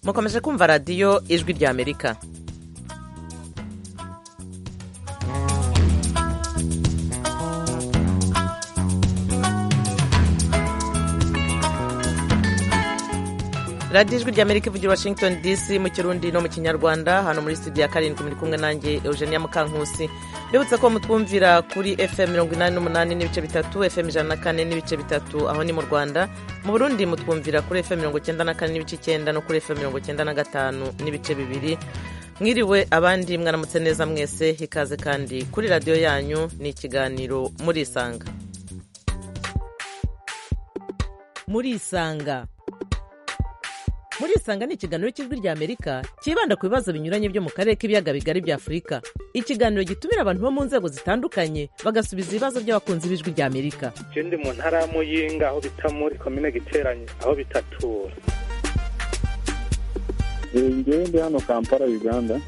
mukomeje kumva radiyo ijwi ry'amerika radiyo ijwi ry'amerika ivugira washington dc mu kirundi no mu kinyarwanda hano muri studio ya karindwi muri kumwe nanjye eugenia mukankusi mbibutsa ko mutwumvira kuri fm mirongo inani n'umunani n'ibice bitatu fm ijana na kane n'ibice bitatu aho ni mu rwanda mu burundi mutwumvira kuri fm mirongo icyenda na kane n'ibice icyenda no kuri fm mirongo icyenda na gatanu n'ibice bibiri mwiriwe abandi mwaramutse neza mwese ikaze kandi kuri radiyo yanyu ni ikiganiro murisanga murisanga murisanga ni ikiganiro cy'ijwi ry'amerika cyibanda ku bibazo binyuranye byo mu karere k'ibiyaga bigari bya afurika ikiganiro gitumira abantu bo mu nzego zitandukanye bagasubiza ibibazo by'abakunzi b'ijwi ry'amerika Je ndi mu ntara ya Muyinga aho bita muri komine Giteranye aho bitatura. njyewe ndi hano kampala uganda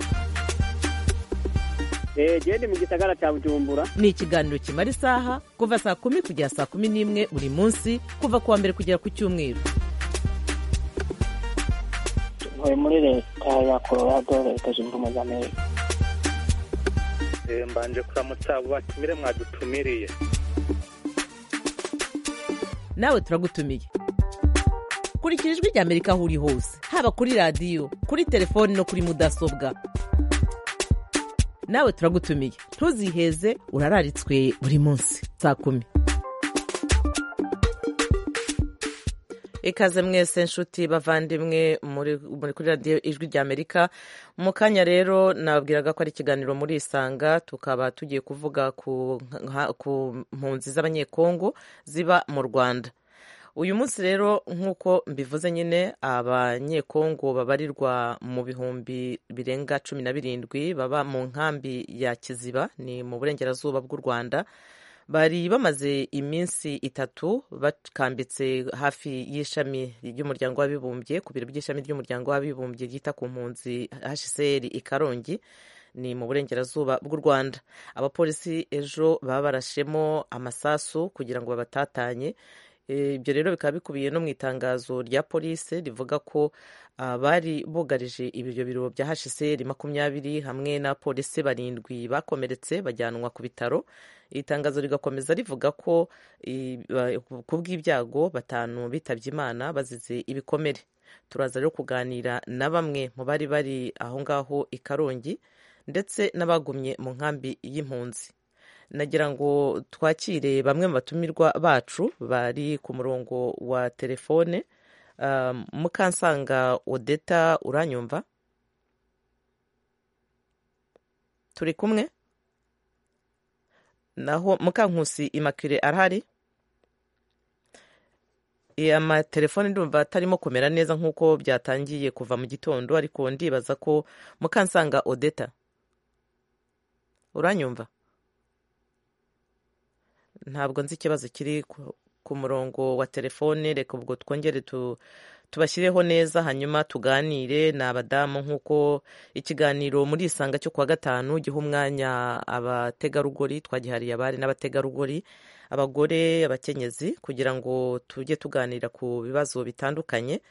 eee ndi mu gisagara cya bujumbura ni ikiganiro kimara isaha kuva saa kumi kugera saa kumi n'imwe buri munsi kuva ku wa mbere kugera ku cyumweru ntuye muri leta ya colorado leta zunze ubumwe za amerika Eh, Mbanje kuramutsa abo batumire mwadutumiriye. nawe turagutumiye kurikira ijwi ry'amerika aho uri hose haba kuri radiyo kuri telefoni no kuri mudasobwa nawe turagutumiye ntuziheze urararitswe buri munsi saa kumi ikaze mwese nshuti bavandimwe muri muri kuri radiyo ijwi ry'amerika mu kanya rero nababwiraga ko ari ikiganiro muri isanga tukaba tugiye kuvuga ku nka- ku mpunzi z'abanyekongo ziba mu rwanda uyu munsi rero nk'uko mbivuze nyine abanyekongo babarirwa mu bihumbi birenga cumi na birindwi baba mu nkambi ya kiziba ni mu burengerazuba bw'u rwanda bari bamaze iminsi itatu bakambitse hafi y'ishami ry'umuryango w'abibumbye ku biro by'ishami ry'umuryango w'abibumbye ryita ku mpunzi hcr i karongi ni mu burengerazuba bw'u rwanda abapolisi ejo baba barashemo amasasu kugira ngo babatatanye Eh, ibyo rero bikaba bikubiye no mu itangazo rya polisi rivuga ko ah, bari bugarije ibyo biro bya hcr makumyabiri hamwe n'abapolisi barindwi bakomeretse bajyanwa ku bitaro iri tangazo rigakomeza rivuga ko eh, ba- ku bw'ibyago batanu bitabye imana bazize ibikomere turaza rero kuganira na bamwe mu bari bari aho ngaho i karongi ndetse n'abagumye mu nkambi y'impunzi nagira ngo twakire bamwe mu batumirwa bacu bari ku murongo wa telefone Um, mukansanga odeta uranyumva turi kumwe naho mukankusi imakire arahari Eh, amatelefone ndumva atarimo kumera neza nk'uko byatangiye kuva mu gitondo ariko ndibaza ko mukansanga odeta uranyumva ntabwo nzi ikibazo kiri ku- ku murongo wa telefone reka ubwo twongere tu- tubashyireho neza hanyuma tuganire ni abadamu nk'uko ikiganiro muri isanga cyo kuwa gatanu giha umwanya abategarugori twagihariye abari n'abategarugori abagore abakenyezi kugira ngo tujye tuganira ku bibazo bitandukanye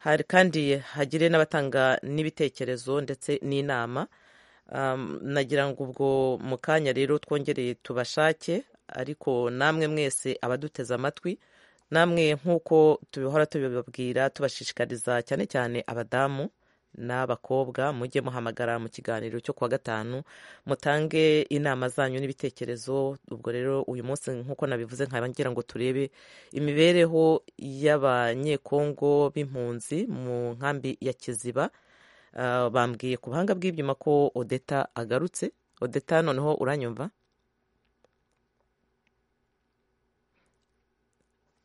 hari kandi hagire n'abatanga n'ibitekerezo ndetse n'inama Um, nagira ngo ubwo mu kanya rero twongereye tubashake ariko namwe mwese abaduteze amatwi namwe nk'uko tubihora tubibabwira tubashishikariza cyane cyane abadamu n'abakobwa mujye muhamagara mu kiganiro cyo kuwa gatanu mutange inama zanyu n'ibitekerezo ubwo rero uyu munsi nk'uko nabivuze nkaba ngira ngo turebe imibereho y'abanyekongo b'impunzi mu nkambi ya kiziba Ah, bambwiye ku buhanga bw'ibyuma ko odeta agarutse odeta noneho uranyumva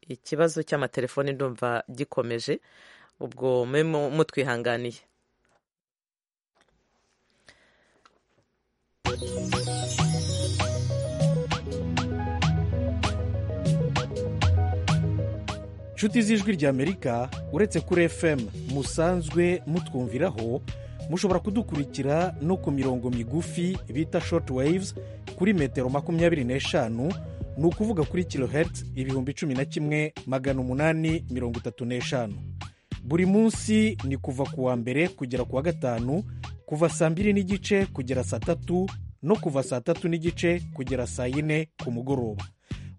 ikibazo cy'amatelefone ndumva gikomeje ubwo mube mu- mutwihanganiye nshuti z'ijwi ry'amerika uretse kuri fm musanzwe mutwumviraho mushobora kudukurikira no ku mirongo migufi bita short waves kuri metero makumyabiri n'eshanu ni ukuvuga kuri kilohertz ibihumbi cumi na kimwe magana umunani mirongo itatu n'eshanu buri munsi ni kuva ku wa mbere kugera ku wa gatanu kuva saa mbiri n'igice kugera saa tatu no kuva saa tatu n'igice kugera saa yine ku mugoroba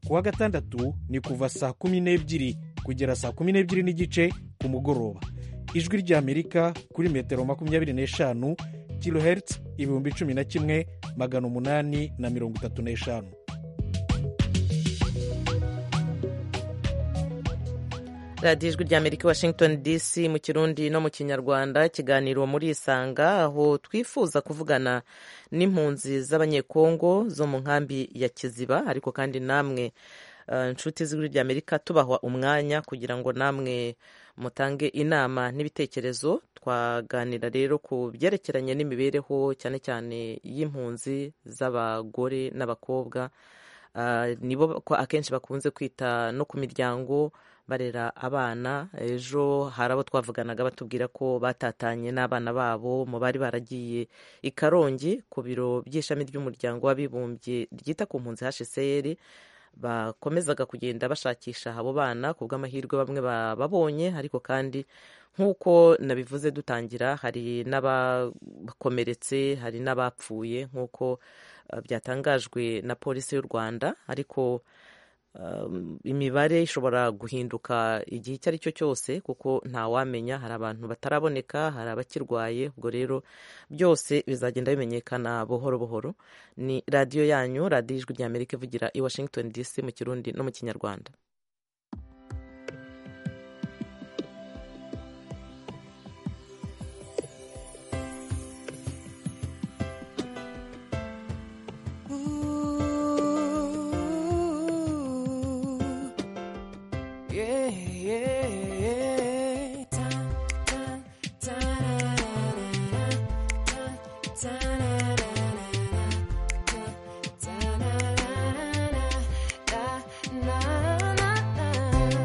ku wa gatandatu ni kuva saa kumi n'ebyiri kugera saa kumi n'ebyiri n'igice ku mugoroba ijwi ry'amerika kuri metero makumyabiri n'eshanu kilohertz ibihumbi cumi na kimwe magana umunani na mirongo itatu n'eshanu radiyo ijwi rya amerika washington dc mu kirundi no mu kinyarwanda ikiganiro muri isanga aho twifuza kuvugana n'impunzi z'abanyekongo zo mu nkambi ya kiziba ariko kandi namwe eh, inshuti z'ijwi rya amerika tubaha umwanya kugira ngo namwe mutange inama n'ibitekerezo twaganira rero ku byerekeranye n'imibereho cyane cyane y'impunzi z'abagore n'abakobwa Ah, nibo ko akenshi bakunze kwita no ku miryango barera abana ejo hari abo twavuganaga batubwira ko batatanye n'abana babo mu bari baragiye i karongi ku biro by'ishami ry'umuryango w'abibumbye ryita ku mpunzi hsr bakomezaga kugenda bashakisha abo bana ku bw'amahirwe bamwe babonye ariko kandi nk'uko nabivuze dutangira hari n'abakomeretse hari n'abapfuye nk'uko eh, byatangajwe na polisi y'u rwanda ariko um, imibare ishobora guhinduka igihe icyo ari cyo cyose kuko ntawamenya hari abantu bataraboneka hari abakirwaye ubwo rero byose bizagenda bimenyekana buhoro buhoro ni radiyo yanyu radiyo ijwi rya amerika ivugira i washington dc mu kirundi no mu kinyarwanda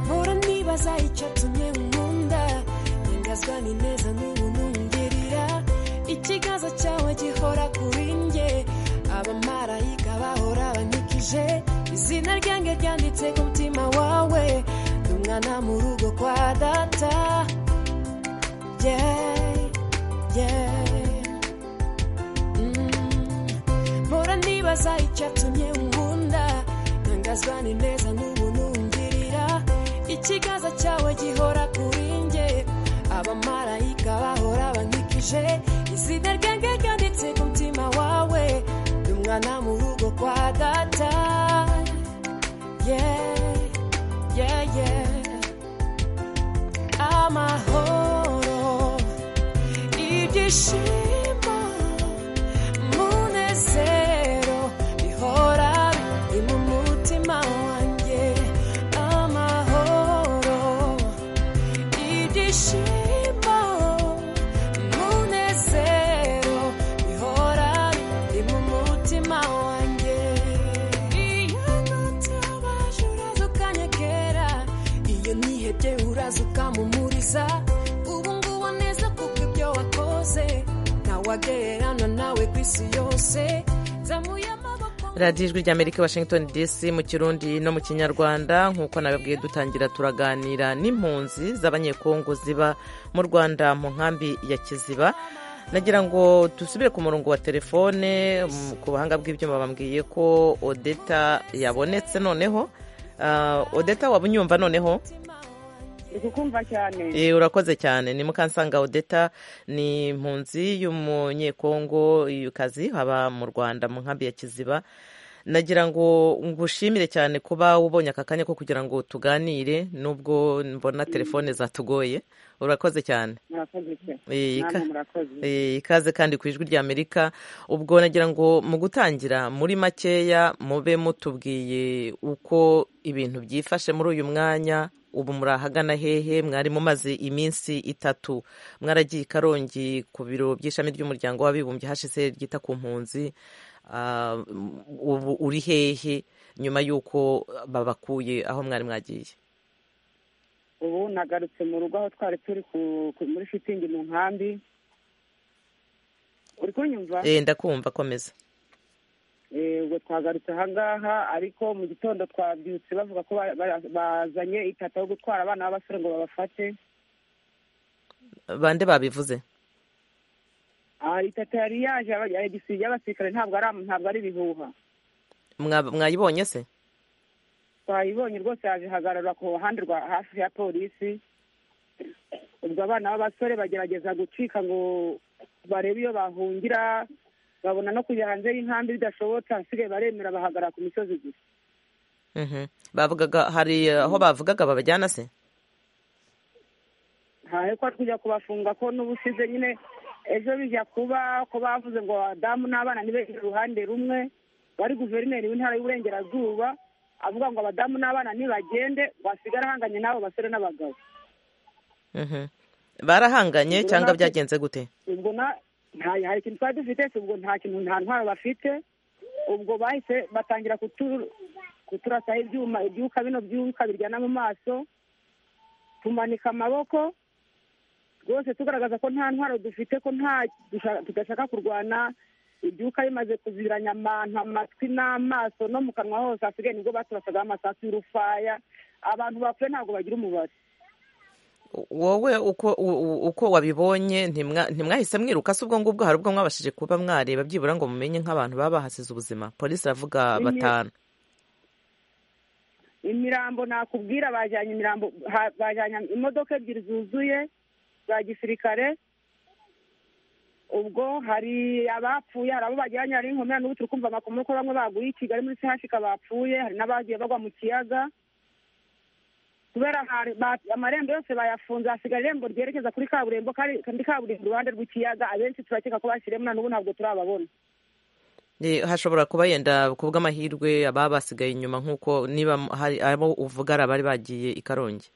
mpora nibaza icyatumye nkunda ntangazwa n'ineza n'ubuntu ngirira ikiganza cyawe gihora kuri njye abamarayika bahora banyikije izina ryanjye ryanditse ku mutima wawe ni umwana mu rugo kwa data yeah, yeah. Mm. mpora nibaza icyatumye nkunda ntangazwa n'ineza n'ubuntu ngirira ikiganza cyawe gihora kuri njye abamarayika bahora bankikije izina ryanjye ryanditse ku mutima wawe ndi umwana mu rugo kwa data yeah, yeah, yeah. amahoro ibyishimo munezero bihora biri mu mutima wanjye amahoro ibyishimo munezero bihora biri mu mutima wanjye iyo nutabaje uraza ukanyagera iyo nihebye uraza ukamumuriza ubu ngubu neza kuko ibyo wakoze ntawagererana nawe ku isi yose zamuye amaboko radiyo ijwi rya amerika washington dc mu kirundi no mu kinyarwanda nk'uko nababwiye dutangira turaganira n'impunzi z'abanyekongo ziba mu rwanda mu nkambi ya kiziba nagira ngo dusubire ku murongo wa telefone mm, ku buhanga bw'ibyuma bambwiye ko odeta yabonetse noneho Ah, odeta waba unyumva noneho kukumva cyane Eh, urakoze cyane ni mukansanga odeta ni impunzi y'umunyekongo y'ukazi haba mu rwanda mu nkambi ya kiziba nagira ngo ngushimire cyane kuba ubonye aka kanya ko kugira ngo tuganire nubwo mbona telefone zatugoye urakoze cyane murakoze cyane Eh, namwe ka- murakoze Eh, ikaze kandi ku ijwi rya amerika ubwo nagira ngo mu gutangira muri makeya mube mutubwiye uko ibintu byifashe muri uyu mwanya ubu muri ahagana hehe mwari mumaze iminsi itatu mwaragiye i karongi ku biro by'ishami ry'umuryango w'abibumbye hsr ryita ku mpunzi Ah, ubu uri hehe nyuma y'uko babakuye aho mwari mwagiye ubu nagarutse mu rugo aho twari turi ku- ku- muri shitingi mu nkambi uri kunyumva Eh, ndakumva komeza Eh, ubwo twagarutse ahangaha ariko mu gitondo twabyutse bavuga ko ba- ba- bazanye itata yo gutwara abana b'abasore ngo babafate bande babivuze aha itata yari yaje aba- edisibi y'abasirikare ntabwo ari am- ntabwo ari ibihuha Mwa- mwayibonye se twayibonye rwose yaje ihagarara ku ruhande rwa hafi ya polisi ubwo abana b'abasore bagerageza gucika ngo barebe iyo bahungira babona no kujya hanze y'inkambi bidashobotse ahasigaye baremera bahagarara ku misozi gusa Mhm. bavugaga hari aho bavugaga babajyana se ntahekwa kujya kubafunga ko n'ubusize nyine ejo bijya kuba ko bavuze ngo abadamu n'abana ntibegere uruhande rumwe wari guverineri w'intara y'uburengerazuba avuga ngo abadamu n'abana ntibagende wasigara ahanganye n'abo basore n'abagabo Mhm. barahanganye Ubwo cyangwa natwe- byagenze gute ubwo na nta hari ikintu twari dufite si ubwo nta kintu nta ntwaro bafite ubwo bahise batangira kutu- kuturasaho ibyuma ibyuka bino byuka biryana mu maso tumanika amaboko rwose tugaragaza ko nta ntwaro dufite ko nta dusha- tudashaka kurwana ibyuka bimaze kuziranya amantu amatwi n'amaso no mu kanwa hose hasigaye nibwo baturasaga amasasu y'urufaya abantu bapfuye ntabwo bagira umubare wowe uko u- u- uko wabibonye ntimwa- ntimwahise mwiruka se ubwo ngubwo hari ubwo mwabashije kuba mwareba byibura ngo mumenye nk'abantu baba bahasize ubuzima polisi iravuga Imwe- batanu imirambo nakubwira bajyanye imirambo ha- bajyanye imodoka ebyiri zuzuye za gisirikare ubwo hari abapfuye hari abo bajyanye hari inkomere n'ubu turi kumva amakuru ko bamwe baguye i kigali muri sehashika bapfuye hari n'abagiye bagwa mu kiyaga kubera hari- ba- amarembo yose bayafunze hasigaye irembo ryerekeza kuri kaburimbo kari- kandi kaburimbo iruhande rw'ikiyaga abenshi turakeka ko bashyiremo na n'ubu ntabwo turababona Eh, hashobora kuba yenda kubw'amahirwe ababa basigaye inyuma nk'uko niba hari abo uvuga ari abari bagiye i karongi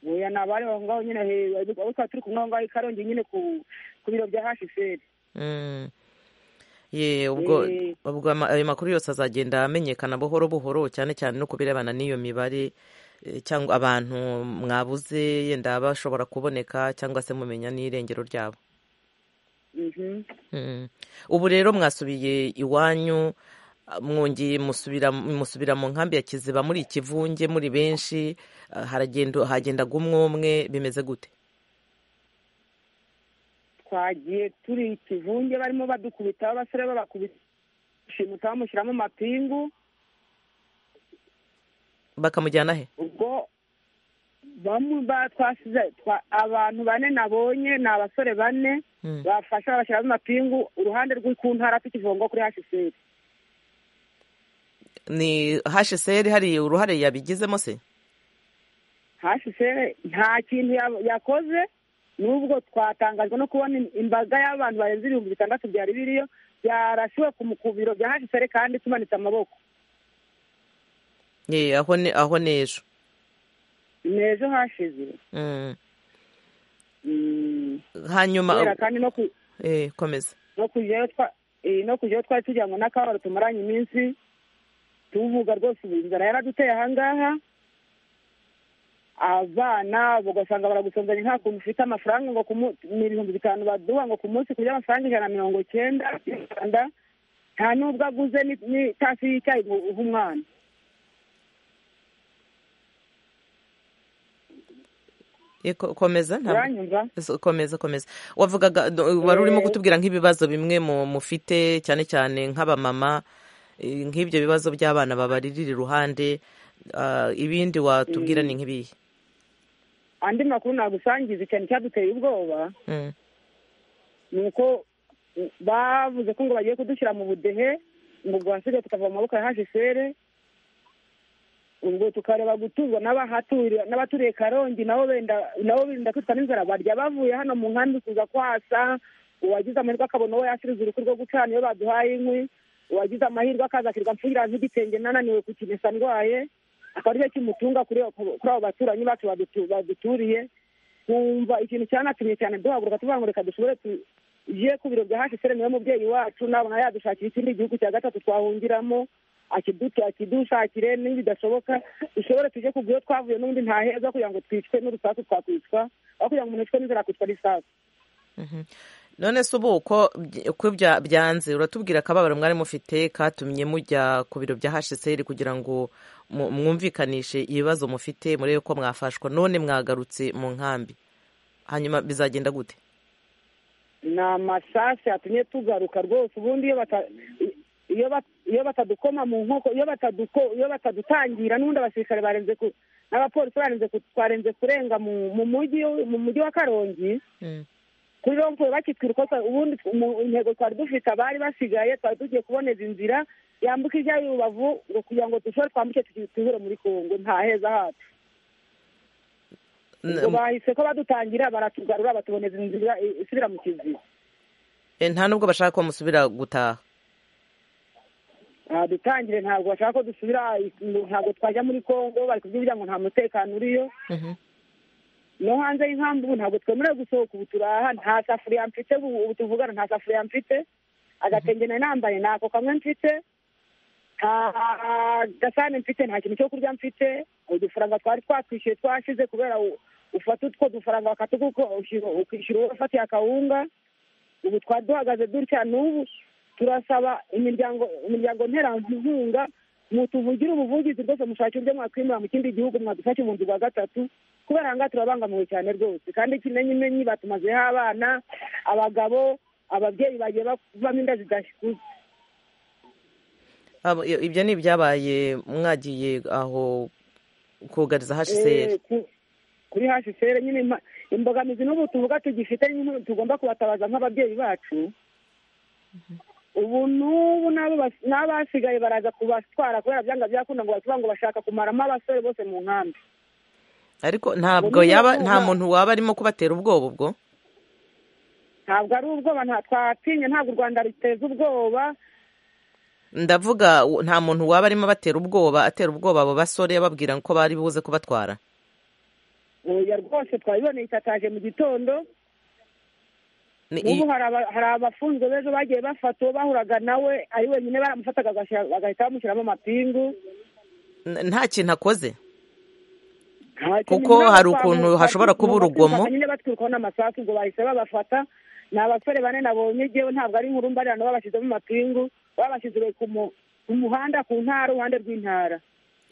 oya ni abari aho ngaho nyine he- abo twaba turi kumwe aho ngaho i karongi nyine ku ku biro bya hashiferi Mm. Ye, ubwo Eh. ubwo ama- ayo makuru yose azagenda amenyekana buhoro buhoro cyane cyane no ku birebana n'iyo mibare eh, cyangwa abantu mwabuze yenda bashobora kuboneka cyangwa se mumenya n'irengero ryabo Mhm. Mm. ubu rero mwasubiye iwanyu ah, mwongeye musubira musubira mu nkambi ya kiziba muri ikivunge muri benshi ah, haragenda hagendaga umwe umwe bimeze gute twagiye turi ikivunge barimo badukubita abasore babakubita shimuta bamushyiramo amapingu bakamujyana he ubwo bamwe ba- twasize twa- abantu bane nabonye ni abasore bane Mm. bafashe babashyiramo amapingu uruhande rw'i- ku ntara tw'ikivungo kuri hashiferi ni hsr hari uruhare yabigizemo se hashiferi nta kintu ya- yakoze nubwo twatangajwe no kubona im- imbaga y'abantu barenze ibihumbi bitandatu byari biriyo byarasiwe ku mu- ku biro bya hashiferi kandi tumanitse amaboko Ye, aho ni aho ni ejo n'ejo hashize Mm. Mm. kubera hanyuma kandi no ku- eh, komeza no kujyayo twa- eh, no kujyayo twari tugira ngo n'akabaro tumaranye iminsi tuvuga rwose ubu inzara yaraduteye ahangaha abana ugasanga baragusonzanye nta kuntu ufite amafaranga ngo ku mu- ni ibihumbi bitanu baduha ngo ku munsi kurya amafaranga ijana na mirongo cyenda y'u rwanda nta n'ubwo aguze ni- n'itasi y'icyayi ngo uhe umwana Ye, ko- komeza ntabwo uranyumva So, komeza komeza wavugaga do- wari urimo kutubwira nk'ibibazo bimwe mu- mufite cyane cyane nk'abamama eh, nk'ibyo bibazo by'abana babaririra iruhande ah, ibindi watubwira ni nk'ibihe andi makuru nagusangiza ikintu cyaduteye ubwoba Mm, nuko u- bavuze ko ngo bagiye kudushyira mu budehe ngo rwasiga tukava mu maboko ya hsr ubwo tukareba guturwa n'abahaturiye- n'abaturiye karongi nabo benda nabo birinda kwicwa n'inzara barya bavuye hano mu nkambi kuza kwasa uwagize amahirwe akabona uwo yasiriza uruku rwo gucana iyo baduhaye inkwi uwagize amahirwe akaza akirirwa mfugira nk'igitenge nananiwe kukimesa ndwaye akaba aricyo kimutunga kuri kuri abo baturanyi bacu badutu- baduturiye kumva ikintu cyanatumye cyane duhaguruka tuvuga ngo reka dushobore tujye ku biro bya hsr niwe mubyeyi wacu nabona yadushakira ikindi gihugu cya gatatu twahungiramo akidutu akidushakire n'ibindi bidashoboka dushobore tujye ku byo twavuye n'ubundi ntaheza kugira ngo twicwe n'urusaku twakwicwa aho kugira ngo umuntu yicwe n'inzara akicwa n'isasu mhm. none se ubu uko by- uko bya- byanze uratubwira akababaro mwari mufite katumye mujya ku biro bya hsr kugira ngo mu- mwumvikanishe ibibazo mufite murebe ko mwafashwa none mwagarutse mu nkambi hanyuma bizagenda gute ni amasasi yatumye tugaruka rwose ubundi iyo bata iyo bat- iyo batadukoma mu nkoko iyo bataduko iyo batadutangira n'ubundi abasirikare barenze ku n'abapolisi barenze ku twarenze kurenga mu mu mujyi mu mujyi wa karongi Mm. kuri rompuwe bakitwira uko twa- ubundi tw- mu intego twari dufite abari basigaye twari tugiye kuboneza inzira yambuka ijya y'urubavu ngo kugira ngo dushobore twambuke tuki- tuhure muri kongo nta heza hacu N- ngo bahise ko badutangira baratugarura batuboneza inzira i- isubira mu kiziba eh, nta nubwo bashaka ko musubira gutaha Ah, dutangire ntabwo bashaka ko dusubira i- ngo ntabwo twajya muri kongo bari kubyibwira ngo nta mutekano uriyo Mhm. no hanze y'inkambi ubu ntabwo twemerewe gusohoka ubu turaha nta safuriya mfite ubu ubu tuvugana nta safuriya mfite agatenge nari nambaye ntako kamwe mfite nta gasahane mfite nta kintu cyo kurya mfite udufaranga twari twatwishyuye twashize kubera u- ufata utwo dufaranga bakatugu ukishyura uwo wafatiye akawunga ubu twari duhagaze dutya n'ubu turasaba imiryango imiryango nterankunga mutuvugire ubuvugizi rwose mushake uburyo mwakwimura mu kindi gihugu mwadufashe mu nzu rwa gatatu kubera aha ngaha turabangamiwe cyane rwose kandi kimenyi menyi batumazeho abana abagabo ababyeyi bagiye bavamo inda zidashikuza Abo- iyo- ibyo ni ibyabaye mwagiye aho kugariza Eh, hsr ku- kuri hsr nyine impa- imbogamizi n'ubu tuvuga tugifite nyine tugomba kubatabaza nk'ababyeyi bacu ubu n'ubu n'abo bas- n'abasigaye baraza kubatwara kubera byanga byakunda ngo batuvuga ngo bashaka kumaramo abasore bose mu nkambi ariko ntabwo niba yaba tuba- nta muntu waba arimo kubatera ubwoba ubwo ntabwo ari ubwoba nta twatinye ntabwo u rwanda ruteza ubwoba ndavuga u- nta muntu waba arimo abatera ubwoba atera ubwoba abo basore ababwira ko bari buze kubatwara oya rwose twabiboneye itataje mu gitondo Ni- n'ubu hari aba- hari abafunzwe b'ejo bagiye bafata uwo bahuraga nawe ari wenyine baramufataga agashira- bagahita bamushyiramo amapingu n- nta kintu akoze Nta kintu Kuko nyuma hari yo kwa ukuntu mu- hashobora mu- kuba mu urugomo. batwirukanye nyine batwirukwaho n'amasasu ngo bahise babafata ni abasore bane nabonye gewe ntabwo ari inkuru mbarirano babashyizemo amapingu babashyizwe ku mu- ku muhanda ku ntara uruhande rw'intara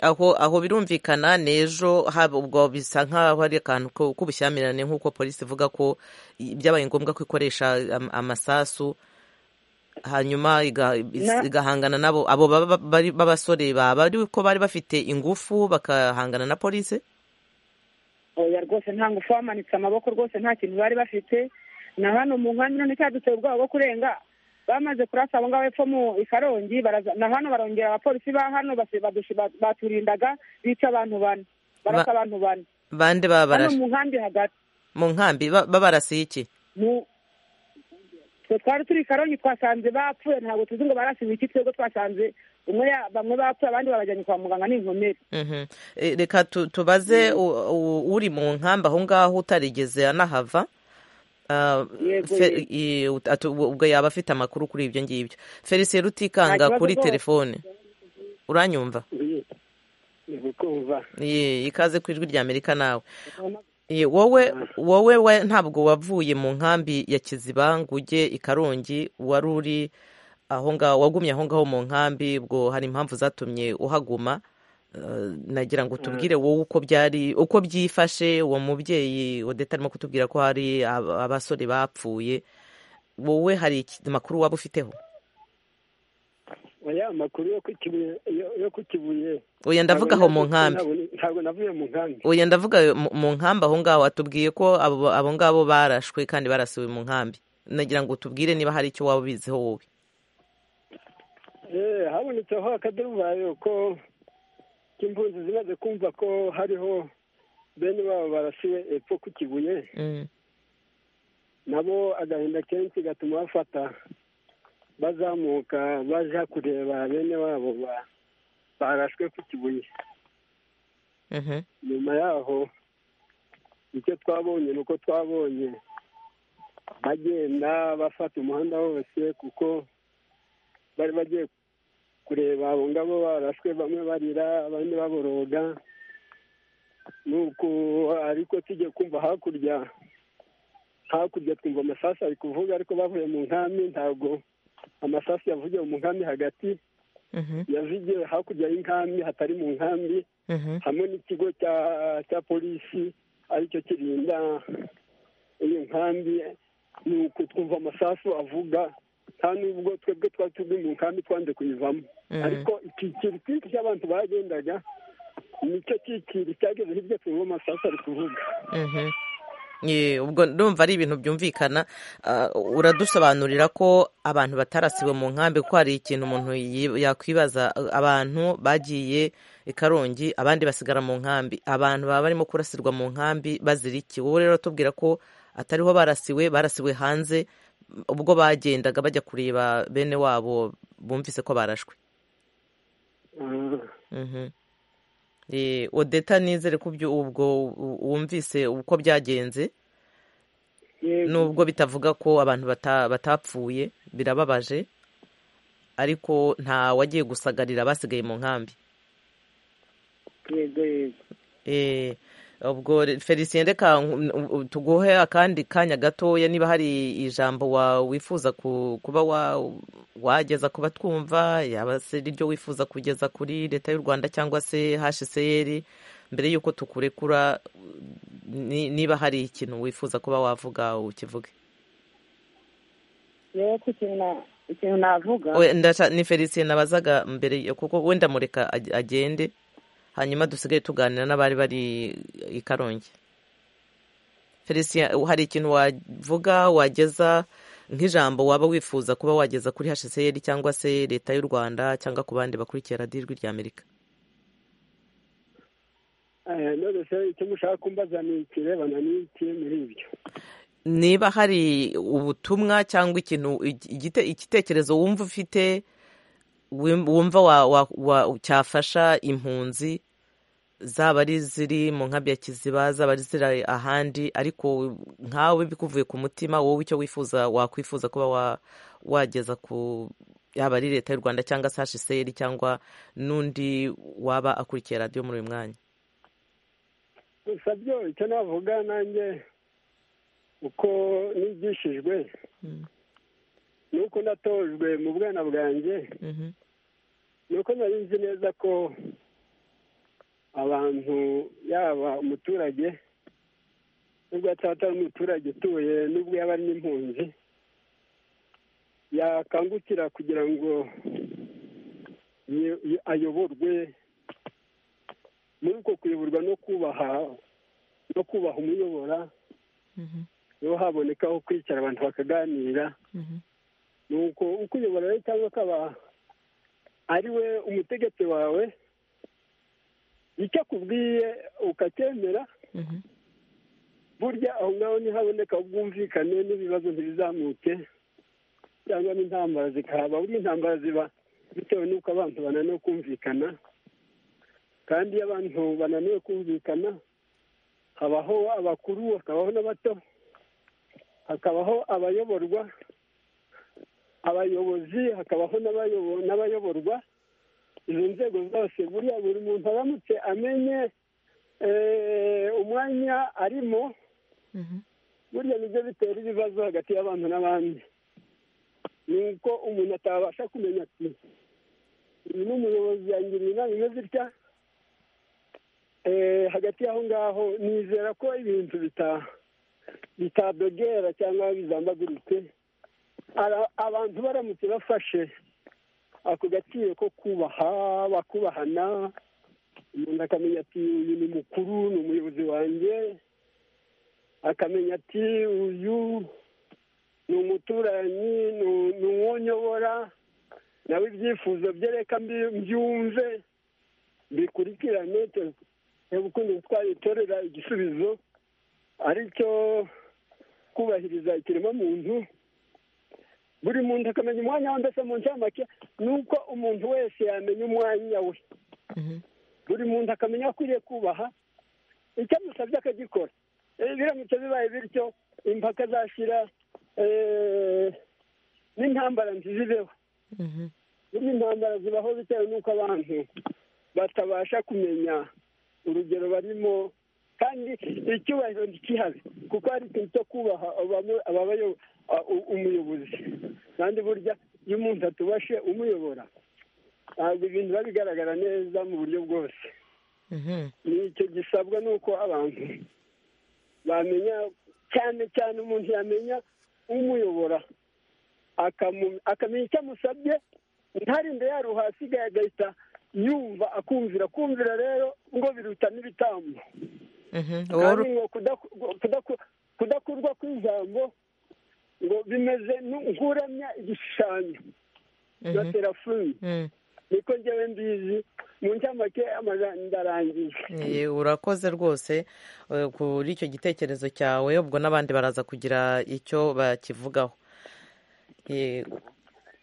aho aho birumvikana n'ejo haba ubwo bisa nk'aho ari akantu ko- k'ubushyamirane nk'uko polisi ivuga ko i- byabaye ngombwa ko ikoresha am- amasasu hanyuma iga- is- Na- igahangana nabo abo baba- bari- b'abasore baba ari ko bari bafite ingufu bakahangana na polisi oya rwose nta ngufu bamanitse amaboko rwose nta kintu bari bafite na hano mu nkambi none cyaduteye ubwoba bwo kurenga bamaze kurasa abo ngabo epfo mu i karongi baraza- na hano barongera abapolisi ba hano basi- badushi- ba- baturindaga bica abantu bane barasa Ba- abantu bane bande hano babarashe mu nkambi hagati mu nkambi ba- babarasiye iki mu twe twari turi karongi twasanze bapfuye ntabwo tuzi ngo barasize iki twebwe twasanze umwe ya- bamwe bapfuye abandi babajyanye kwa muganga n'inkomere Mhm. Eh, reka tu- tubaze u- u- uri mu nkambi aho ngaho utarigeze anahava Ah, Yego, Fe- i- ut- atu- ubwo yaba afite amakuru kuri ibyo ngibyo felicien rutikanga Nta kibazo kuri rwose. telefone uranyumva ntibikumva Ye, ikaze ku ijwi rya amerika nawe Ye, wowe wowe we- ntabwo wavuye mu nkambi ya kiziba ngo ujye i karongi wari uri aho ngaho wagumye aho ngaho mu nkambi ubwo hari impamvu zatumye uhaguma Eh, nagira ngo tubwire wowe uko byari uko byifashe uwo mubyeyi odeta arimo kutubwira ko hari ab- abasore bapfuye wowe hari iki- amakuru waba ufiteho oya amakuru yo ku Kibuye- yo- yo ku kibuye oya ndavuga aho mu nkambi Ntabwo- ntabwo navuye mu nkambi oya ndavuga mu mu nkambi aho ngaho atubwiye ko abo abo ngabo barashwe kandi barasiwe mu nkambi nagira ngo tubwire niba hari icyo waba ubiziho wowe Eh, habonetseho akaduruvayo ko impunzi zimaze kumva ko hariho bene babo barasiwe epfo ku kibuye Mm. nabo agahinda kenshi gatuma bafata bazamuka baja kureba bene wabo ba- barashwe ku kibuye Mhm. nyuma yaho icyo twabonye ni uko twabonye bagenda bafata umuhanda wose kuko bari bagiye kureba abo ngabo barashwe bamwe barira abandi baboroga nuko ariko tujye kumva hakurya hakurya twumva amasasu ari kuvuga ariko bavuye mu nkambi ntabwo amasasu yavugiye mu nkambi hagati Mhm. yavugiye hakurya y'inkambi hatari mu nkambi Mhm. hamwe n'ikigo cya cya polisi aricyo kirinda iyi nkambi ni uku twumva amasasu avuga nta n'ubwo twebwe twari turi mu nkambi twanze kuyivamo ariko ikikiri twinshi cy'abantu bagendaga nicyo kikiri cyageze hirya twumva amasasu ari kuvuga Mhm. Ye, ubwo ndumva ari ibintu byumvikana Ah, uradusobanurira ko abantu batarasiwe mu nkambi kuko hari ikintu umuntu yi- yakwibaza Ah, abantu bagiye i karongi abandi basigara mu nkambi abantu baba barimo kurasirwa mu nkambi bazira iki wowe rero tubwira ko atariho barasiwe barasiwe hanze ubwo bagendaga bajya kureba bene wabo bumvise ko barashwe Ah, Mhm. Eh, odeta nizere ko ibyo ubwo u- wumvise uko byagenze yego. nubwo bitavuga ko abantu bata- batapfuye birababaje ariko nta wagiye gusagarira abasigaye mu nkambi yego yego Eh, ubwo re- felicien reka nku- u- u- tuguhe akandi kanya gatoya niba hari ijambo wa wifuza ku- kuba wa- wageza ku batwumva yaba se iryo wifuza kugeza kuri leta y'u rwanda cyangwa se hcr mbere y'uko tukurekura ni- niba hari ikintu wifuza kuba wavuga ukivuge yewe ko ikintu na- ikintu navuga We- ndasha- ni felicien nabazaga mbere yo- kuko wenda mureka ag- agende hanyuma dusigaye tuganira n'abari bari i karongi felicien hari ikintu wavuga wageza nk'ijambo waba wifuza kuba wageza kuri hcr cyangwa se leta y'u rwanda cyangwa ku bandi bakurikiye radiyo ijwi rya amerika Eh, none se icyo mushaka kumbaza ni ikirebana n'iki muri ibyo niba hari ubutumwa cyangwa ikintu igite- igitekerezo wumva ufite wim- wumva wa- wa- wa- cyafasha impunzi zaba ari iziri mu nkambi ya kiziba zaba ari iziri ahandi ariko nkawe bikuvuye ku mutima wowe icyo wifuza wakwifuza kuba wa- wageza ku yaba ari leta y'u rwanda cyangwa se hsr cyangwa n'undi waba akurikiye radiyo muri uyu mwanya gusa byo icyo navuga nanjye uko nigishijwe Mm. nuko natojwe mu bwana bwanjye Mhm. nuko nari nzi neza ko abantu yaba umuturage nubwo ataba atari umuturage utuye nubwo yaba ari n'impunzi yakangukira kugira ngo yi- yi- ayoborwe muri uko kuyoborwa no kubaha no kubaha umuyobora niho haboneka aho kwicara abantu bakaganira nuko uko uyobora rero cyangwa akaba ari we umutegetsi wawe icyo akubwiye ukacyemera burya aho ngaho ntihaboneka ubwumvikane n'ibibazo ntibizamuke cyangwa n'intambara zikahaba burya intambara ziba bitewe n'uko abantu bananiwe kumvikana kandi iyo abantu bananiwe kumvikana habaho abakuru hakabaho n'abato hakabaho abayoborwa abayobozi hakabaho n'abayobo- n'abayoborwa izo nzego zose buriya buri muntu aramutse amenye eh, umwanya arimo burya nibyo bitera ibibazo hagati y'abantu n'abandi ni uko umuntu atabasha kumenya ati uyu ni umuyobozi yangiriye inama imeze itya Eh, hagati y'aho ngaho nizera ko ibintu bita- bitabegera cyangwa bizambaguritse Ara- abantu baramutse bafashe ako gaciro ko kubaha bakubahana umuntu akamenya ati uyu ni mukuru ni umuyobozi wanjye akamenya ati uyu ni umuturanyi ni- ni uwonyobora nawe ibyifuzo bye reka mbi- mbyumve bikurikirane ukuntu twayitorera igisubizo ari cyo kubahiriza ikiremwamuntu buri muntu akamenya umwanya we mbese mu ncamake ni uko umuntu wese yamenya umwanya we Mhm. buri muntu akamenya ko akwiriye kubaha icyo amusabye akagikora Eh, biramutse bibaye bityo impaka zashira eh, n'intambara ntizibeho Mhm. burya intambara zibaho bitewe n'uko abantu batabasha kumenya urugero barimo kandi icyubahiro ntikihabe kuko hari ikintu cyo kubaha abamu- ababayo- a- u- umuyobozi kandi burya iyo umuntu atubashe umuyobora ntabwo ibintu biba bigaragara neza mu buryo bwose Mhm. ni icyo gisabwa n'uko abantu bamenya cyane cyane umuntu yamenya umuyobora akamu- akamenya icyo amusabye ntarinde yaruha asigaye agahita yumva akumvira kumvira rero ngo biruta n'ibitambo Mhm. kandi Wowe- ngo kudaku- kudaku- kudakurwa kw'ijambo ngo bimeze nu- nk'uramya igishushanyo cya Mhm. terafoni Mm. niko njyewe mbizi mu ncamake amajanja ndarangiye Eh, urakoze rwose eh, kuri icyo gitekerezo cyawe ubwo n'abandi baraza kugira icyo bakivugaho Eh,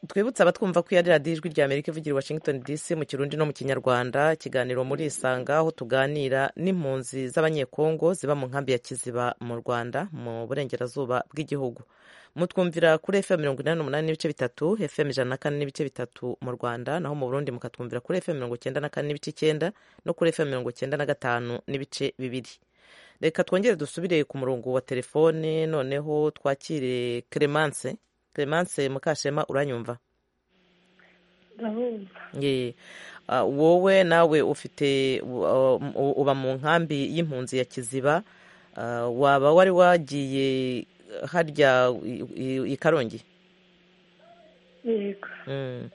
twibutse abatwumva ko yari radiyo ijwi ry'amerika ivugira i washington dc mu kirundi no mu kinyarwanda ikiganiro muri isanga aho tuganira n'impunzi z'abanyekongo ziba mu nkambi ya kiziba mu rwanda mu burengerazuba bw'igihugu mutwumvira kuri fm mirongo inani n'umunani n'ibice bitatu fm ijana na kane n'ibice bitatu mu rwanda naho mu burundi mukatwumvira kuri fm mirongo icyenda na kane n'ibice icyenda no kuri fm mirongo icyenda na gatanu n'ibice bibiri reka twongere dusubire ku murongo wa telefone noneho twakire clemence clemence mukashema uranyumva Ye. Ah, wowe nawe ufite uh, um, uba mu nkambi y'impunzi ya kiziba Ah, waba wari wagiye harya i- i- i karongi yego Mm.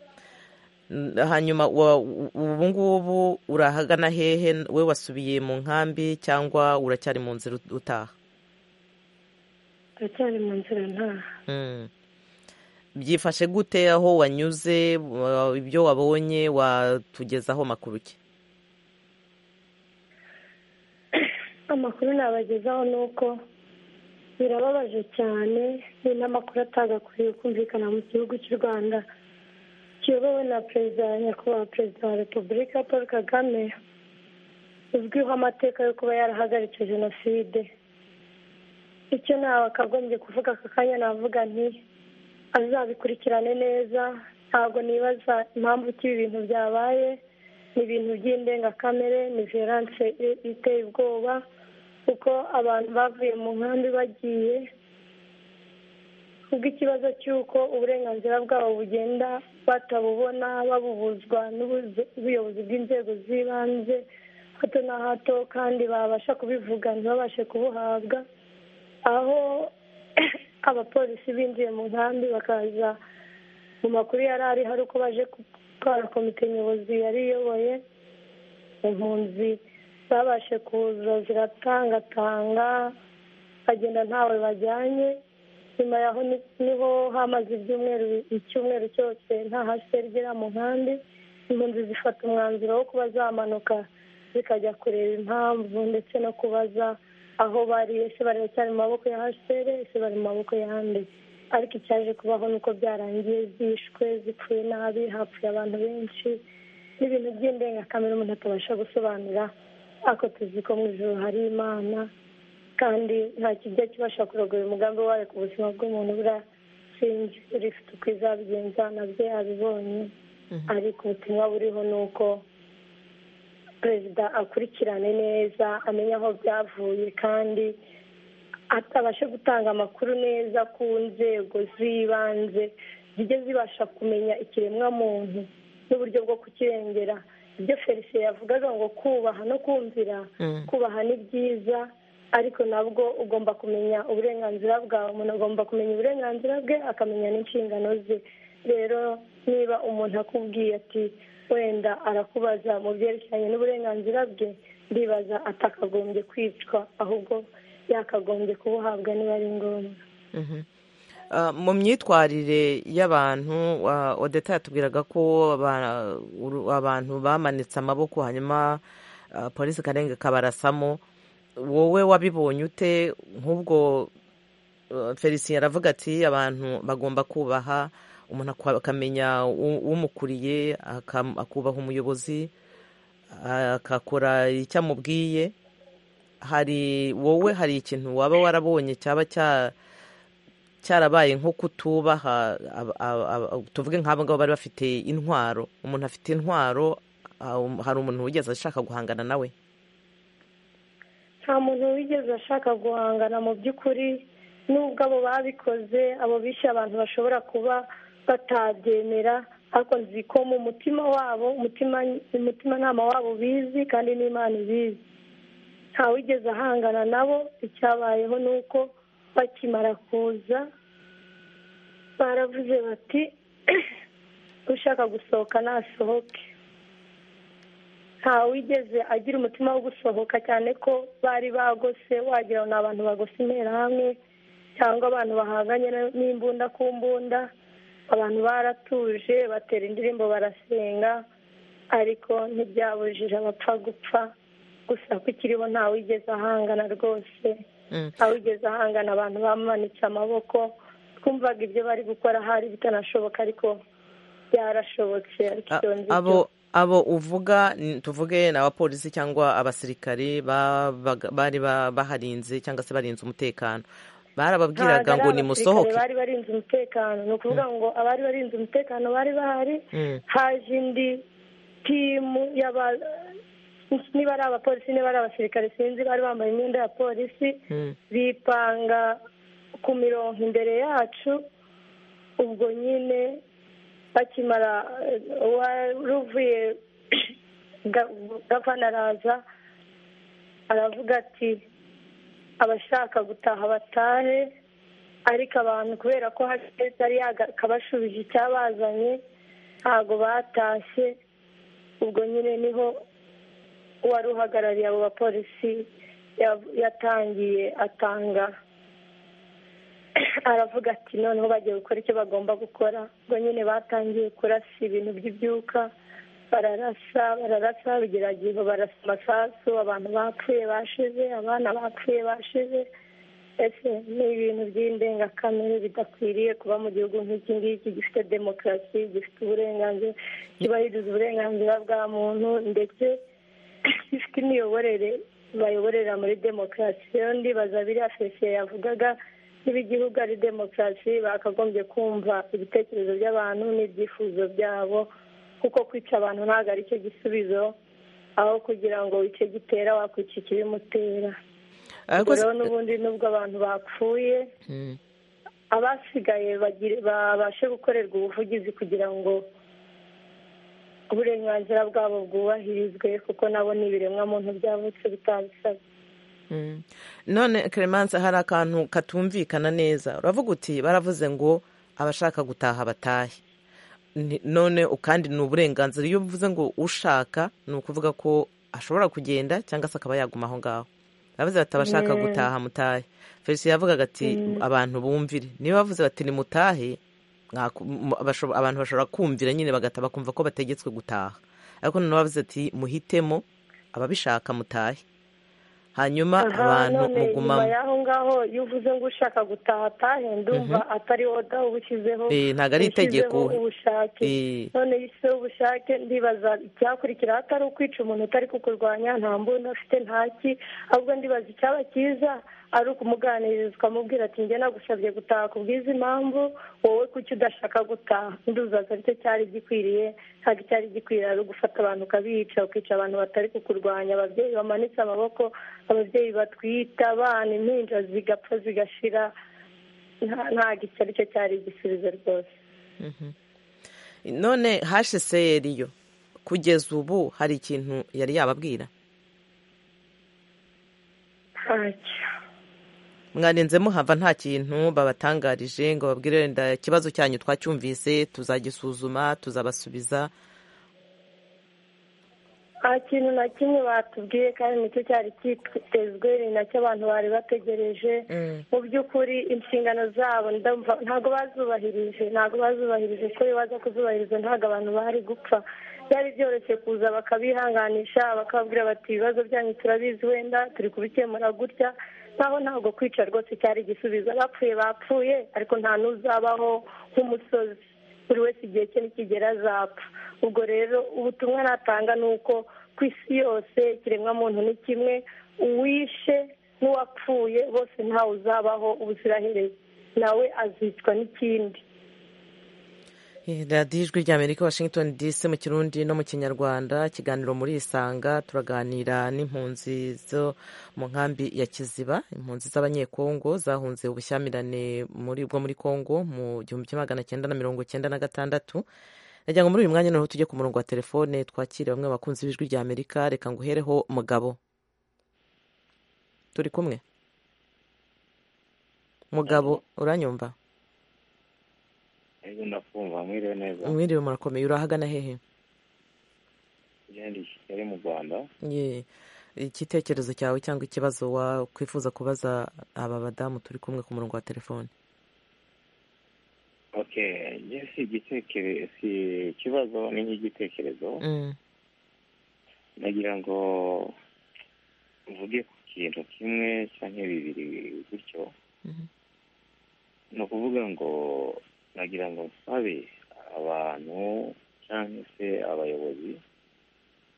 N- hanyuma wa- u- ubu ngubu urahagana hehe we wasubiye mu nkambi cyangwa uracyari mu nzira ut- utaha turacyari mu nzira ntaha Mm. byifashe gute aho wanyuze wa- ibyo wabonye watugezaho makuru ki amakuru nabagezaho ni uko birababaje cyane ni n'amakuru atagakwiye kumvikana mu gihugu cy'u rwanda kiyobowe na perezida nyakubahwa perezida wa repubulika paul kagame uzwiho amateka yo kuba yarahagaritse jenoside icyo nakagombye kuvuga aka kanya navuga nti azabikurikirane neza ntabwo nibaza impamvu ki ibi bintu byabaye ni ibintu by'indengakamere ni violence i- iteye ubwoba kuko abantu bavuye mu nkambi bagiye kubw'ikibazo cy'uko uburenganzira bwabo bugenda batabubona babubuzwa n'ubuyobozi bw'inzego z'ibanze hato na hato kandi babasha kubivuga ntibabashe kubuhabwa aho abapolisi binjiye mu nkambi bakaza mu makuru yari ari hari uko baje gutwara komite nyobozi yari iyoboye impunzi zabashe kuza ziratangatanga bagenda ntawe bajyanye nyuma yaho ni- niho hamaze ibyumweru icyumweru cyose nta hasergera mu nkambi impunzi zifata umwanzuro wo kuba zamanuka zikajya kureba impamvu ndetse no kubaza aho bari ese bari cyane mu maboko ya hcr ese bari mu maboko y'ahandi ariko icyaje kubaho ni uko byarangiye zishwe zipfuye nabi hapfuye abantu benshi n'ibintu by'indengakamere umuntu atabasha gusobanura ako tuzi ko mu ijoro hari imana kandi nta kijya kibasha kurogora umugambi wayo ku buzima bw'umuntu burashinge urifite uko izabigenza nabyo yabibonye ariko ubutumwa buriho ni uko perezida akurikirane neza amenye aho byavuye kandi atabashe gutanga amakuru neza ku nzego z'ibanze zijye zibasha kumenya ikiremwamuntu n'uburyo bwo kukirengera ibyo felicien yavugaga ngo kubaha no kumvira Mm. kubaha ni byiza ariko nabwo ugomba kumenya uburenganzira bwawe umuntu agomba kumenya uburenganzira bwe akamenya n'inshingano ze rero niba umuntu akubwiye ati wenda arakubaza mu byerekeranye n'uburenganzira bwe ndibaza atakagombye kwicwa ahubwo yakagombye kubuhabwa niba ari ngombwa Mhm. Ah, mu myitwarire y'abantu ah, odeta yatubwiraga ko aba- uru- abantu bamanitse amaboko hanyuma ah, polisi karenge kabarasamo wowe wabibonye ute nk'ubwo ah, felicien aravuga ati abantu bagomba kubaha umuntu akwa- akamenya u- umukuriye akam- akubaha umuyobozi ah, agakora icyo amubwiye hari wowe hari ikintu waba warabonye cyaba cya cyarabaye nko kutubaha aba- aba- aba- tuvuge nk'abo ngabo bari bafite intwaro umuntu afite intwaro ah, um- hari umuntu wigeze ashaka guhangana nawe nta muntu wigeze ashaka guhangana mu by'ukuri nubwo abo babikoze abo bishe abantu bashobora kuba batabyemera ariko nzi ko mu mutima wabo umutima umutimanama wabo bizi kandi n'imana ibizi nta wigeze ahangana nabo icyabayeho ni uko bakimara kuza baravuze bati ushaka gusohoka nasohoke ntawigeze agira umutima wo gusohoka cyane ko bari bagose wagira ngo ni abantu bagose interahamwe cyangwa abantu bahanganye n'imbunda ku mbunda abantu baratuje batera indirimbo barasenga ariko ntibyabujije abapfa gupfa gusa ko ikiriho ntawigeze ahangana rwose Mm. ntawigeze ahangana abantu bamanitse amaboko twumvaga ibyo bari gukora hari bitanashoboka ariko byarashobotse ariko A- ibyo ngibyo- abo abo uvuga ni- tuvuge ni abapolisi cyangwa abasirikari babaga- bari ba- baharinze cyangwa se barinze umutekano Ntabwo barababwiraga ari ngo abasirikare nimusohoke bari barinze umutekano ni ukuvuga ngo abari barinze umutekano bari bahari Mm. haje indi timu y'aba niba ari abapolisi niba ari abasirikare sinzi bari bambaye imyenda ya polisi Mm. bipanga ku mirongo imbere yacu ubwo nyine bakimara eh, uwari uvuye ga- gavana araza aravuga ati abashaka gutaha batahe ariko abantu kubera ko hashize yari yakabashubije icyabazanye ntabwo batashye ubwo nyine niho uwari uhagarariye abo bapolisi ya- yatangiye atanga aravuga ati noneho bagiye gukora icyo bagomba gukora ubwo nyine batangiye kurasa ibintu by'ibyuka bararasa bararasa bigerageje barasa amasasu abantu bapfuye bashize abana bapfuye bashize ese ni ibintu by'indengakamere bidakwiriye kuba mu gihugu nk'iki ngiki gifite demokarasi gifite uburenganzira cyubahiriza uburenganzira bwa muntu ndetse gifite imiyoborere bayoborera muri demokarasi rero ndibaza biriya fesiye yavugaga niba igihugu ari demokarasi bakagombye kumva ibitekerezo by'abantu n'ibyifuzo byabo kuko kwica abantu ntabwo ari cyo gisubizo aho kugira ngo icyo gitera wakwica ikibimutera ariko rero n'ubundi nubwo abantu bapfuye Mm. abasigaye bagire- babashe gukorerwa ubuvugizi kugira ngo uburenganzira bwabo bwubahirizwe kuko nabo ni ibiremwamuntu byavutse bitabisabye Mm. none Clemence hari akantu katumvikana neza uravuga uti baravuze ngo abashaka gutaha batahe Ni- none kandi ni uburenganzira iyo uvuze ngo ushaka ni ukuvuga ko ashobora kugenda cyangwa se akaba yaguma aho ngaho baravuze bati abashaka gutaha mutahe felicien yavugaga ati abantu bumvire niba bavuze bati nimutahe mwaku- mu- basho- abantu bashobora kumvira nyine bagahita bakumva ko bategetswe gutaha ariko noneho bavuze ati muhitemo ababishaka mutahe hanyuma Aha, abantu none nyuma mugumamo y'aho ngaho iyo uvuze ngo ushaka gutaha atahe ndumva atari wowe dawe ubushyizeho Eh, ntabwo ari itegeko. ushyizeho ubushake Eh. none iyo ushyizeho ubushake ndibaza icyakurikiraho atari ukwica umuntu utari kukurwanya nta mbunda afite ntaki ahubwo ndibaza icyaba cyiza ari ukumuganiriza ukamubwira ati njye nagusabye gutaha ku bw'izi mpamvu wowe kuki udashaka gutaha nduzaza aricyo cyari gikwiriye ntabwo icyari gikwiriye ari ugufata abantu ukabica ukica abantu batari kukurwanya ababyeyi bamanitse amaboko ababyeyi batwita abana impinja zigapfa zigashira nta- ntabwo icyo ari cyo cyari igisubizo rwose none hscr yo kugeza ubu hari ikintu yari yababwira ntacyo mwarenze muhava nta kintu babatangarije ngo babwire wenda ikibazo cyanyu twacyumvise tuzagisuzuma tuzabasubiza nta kintu na kimwe batubwiye kandi nicyo cyari cyitezwe ni nacyo abantu bari bategereje mu by'ukuri inshingano zabo ndumva ntabwo bazubahirije ntabwo bazubahirije ko iyo baza kuzubahiriza ntabwo abantu bari gupfa byari byoroshye kuza bakabihanganisha bakababwira bati ibibazo byanyu turabizi wenda turi kubikemura gutya nkaho ntabwo kwica rwose cyari igisubizo abapfuye bapfuye ariko nta n'uzabaho nk'umusozi buri wese igihe cye nikigera azapfa ubwo rero ubutumwa natanga ni uko ku isi yose ikiremwamuntu ni kimwe uwishe n'uwapfuye bose ntawe uzabaho ubuziraherezo nawe azicwa n'ikindi Eh, radiyo ijwi rya amerika washington dc mu kirundi no mu kinyarwanda ikiganiro muri isanga turaganira n'impunzi zo mu nkambi ya kiziba impunzi z'abanyekongo zahunze ubushyamirane muri bwo muri kongo mu gihumbi kimwe magana cyenda na mirongo cyenda na gatandatu nagira ngo muri uyu mwanya noneho tujye ku murongo wa telefone twakire bamwe mu bakunzi b'ijwi rya amerika reka nguhereho mugabo turi kumwe mugabo uranyumva Ego ndakumva mwiriwe neza mwiriwe murakomeye urahagana hehe Jean ndi Kigali mu Rwanda Ye, igitekerezo cyawe cyangwa ikibazo wakwifuza kubaza aba badamu turi kumwe ku murongo wa telefone okay njye si igitekerezo si ikibazo ni nk'igitekerezo Mm. nagira ngo mvuge ku kintu kimwe cyangwa bibiri gutyo Mhm. ni ukuvuga ngo nagira ngo nsabe abantu cyangwa se abayobozi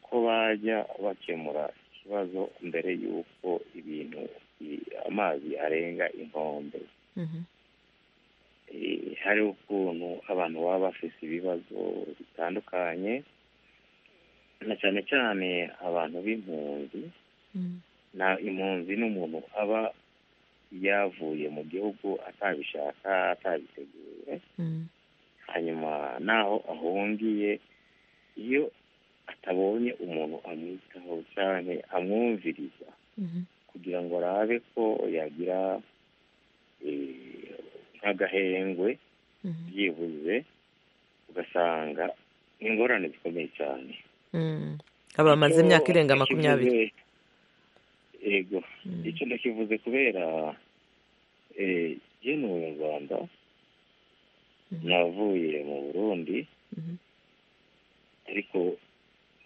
ko bajya bakemura ikibazo mbere y'uko ibintu i- amazi arenga inkombe Mhm. Eh, hari ukuntu abantu baba bafite ibibazo bitandukanye na cyane cyane abantu b'impunzi Mm. na impunzi ni umuntu aba yavuye mu gihugu atabishaka atabiteguye Mm. hanyuma naho ahungiye iyo atabonye umuntu amwitaho cyane amwumviriza Mhm. kugira ngo arabe ko yagira eh, nk'agahengwe Mhm. byibuze ugasanga ni ingorane zikomeye cyane Mm. Aba bamaze Icyo imyaka irenga ndakivuze- makumyabiri yego Mm. icyo ndakivuze kubera eh, jye ni umunyarwanda Mhm. navuye mu burundi Mhm. ariko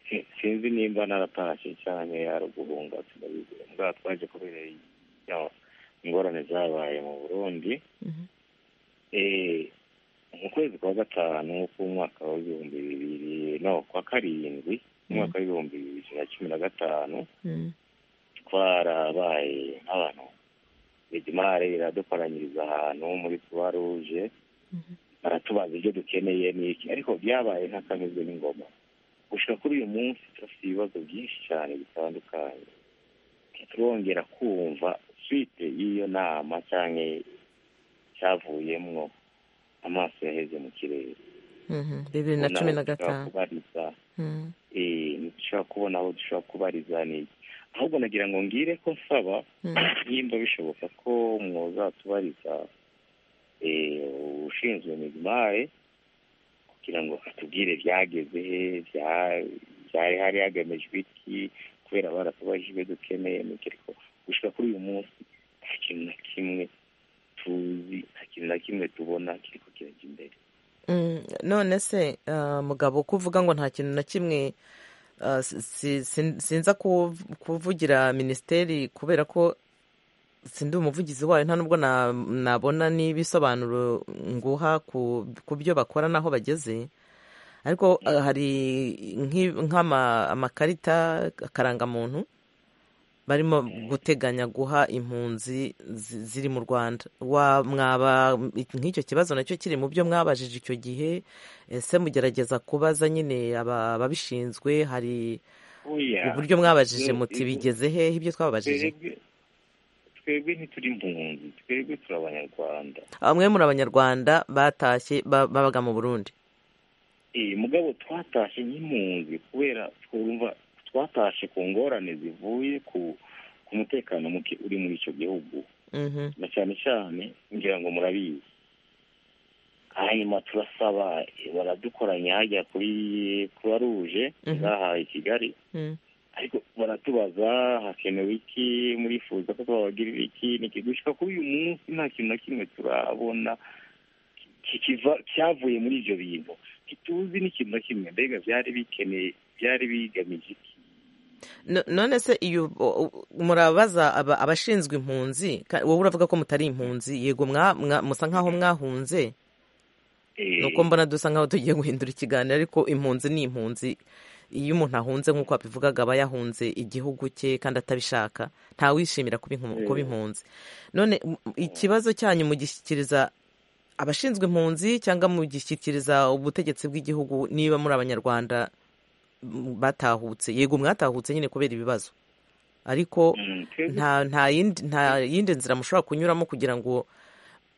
si- sinzi nimba naratashye cyane ari uguhunga sinabizi mbwa twaje kubera ya ingorane zabaye mu burundi Mhm. Eh, mu kwezi kwa gatanu k'umwaka w'ibihumbi bibiri no kwa karindwi umwaka w'ibihumbi bibiri na cumi na gatanu Mm. twarabaye nk'abantu regimare iradukoranyiriza ahantu muri croix rouge Mhm. baratubaza ibyo dukeneye n'iki ariko byabaye nk'akameze n'ingoma gushika kuri uyu munsi turafite ibibazo byinshi cyane bitandukanye turongera kumva suite y'iyo nama cyangwa cyavuyemwo amaso yaheze mu kirere Mhm. bibiri na cumi na gatanu kubariza Mm. eh, ntidushobora kubona aho dushobora kubariza ni ahubwo nagira ngo ngire ko nsaba Mm. nimba bishoboka ko mwazatubariza eh, ushinzwe migmare kugira ngo atubwire byageze he bya- byari hari hagamijwe iki kubera baratubajije ibyo dukeneye n'iki ariko gushika kuri uyu munsi nta kintu na kimwe tuzi nta kintu na kimwe tubona kiriko kirajya imbere Mm, none se ah, mugabo ko uvuga ngo nta kintu na kimwe ah, si- si- sin- sinza kuv- kuvugira minisiteri kubera ko sindi umuvugizi wayo nta nubwo na- nabona n'ibisobanuro nguha ku ku byo bakora n'aho bageze ariko ah, hari nk'i- nk'ama- amakarita akarangamuntu barimo guteganya guha impunzi zi- ziri mu rwanda Wa- mwaba nk'icyo kibazo nacyo kiri mu byo mwabajije icyo gihe ese mugerageza kubaza nyine aba- ababishinzwe hari oya uburyo mwabajije Yo, muti yo. bigeze hehe ibyo twababajije twebwe twebwe ntituri impunzi twebwe turi abanyarwanda bamwe muri abanyarwanda batashye ba- babaga mu burundi Eh, mugabo twatashye nk'impunzi kubera twumva twatashe ku ngorane zivuye ku ku mutekano muke uri muri icyo gihugu Mhm, na cyane cyane ngira ngo murabizi hanyuma turasaba eh, baradukoranya hajya kuri croix rouge Mhm. zahaye kigali mm, ariko baratubaza hakenewe iki murifuza ko twabagirira iki n'iki gushika kuri uyu munsi nta kintu na kimwe turabona ki- kikiva cyavuye muri ibyo bintu ntituzi n'ikintu na kimwe mbega byari bikeneye byari bigamije iki No- none se iyo o- o- murabaza aba- abashinzwe impunzi ka- wowe uravuga ko mutari impunzi yego mwa- mwa- musa nk'aho mwahunze Eh, nuko mbona dusa nkaho tugiye guhindura ikiganiro ariko impunzi ni impunzi iyo umuntu ahunze nk'uko wabivugaga aba yahunze igihugu cye kandi atabishaka ntawishimira kuba inkum- kuba impunzi none m- ikibazo cyanyu mugishyikiriza abashinzwe impunzi cyangwa mugishyikiriza ubutegetsi bw'igihugu niba muri abanyarwanda m- batahutse yego mwatahutse nyine kubera ibibazo ariko mm, twebwe nta nta yindi nta yindi nzira mushobora kunyuramo kugira ngo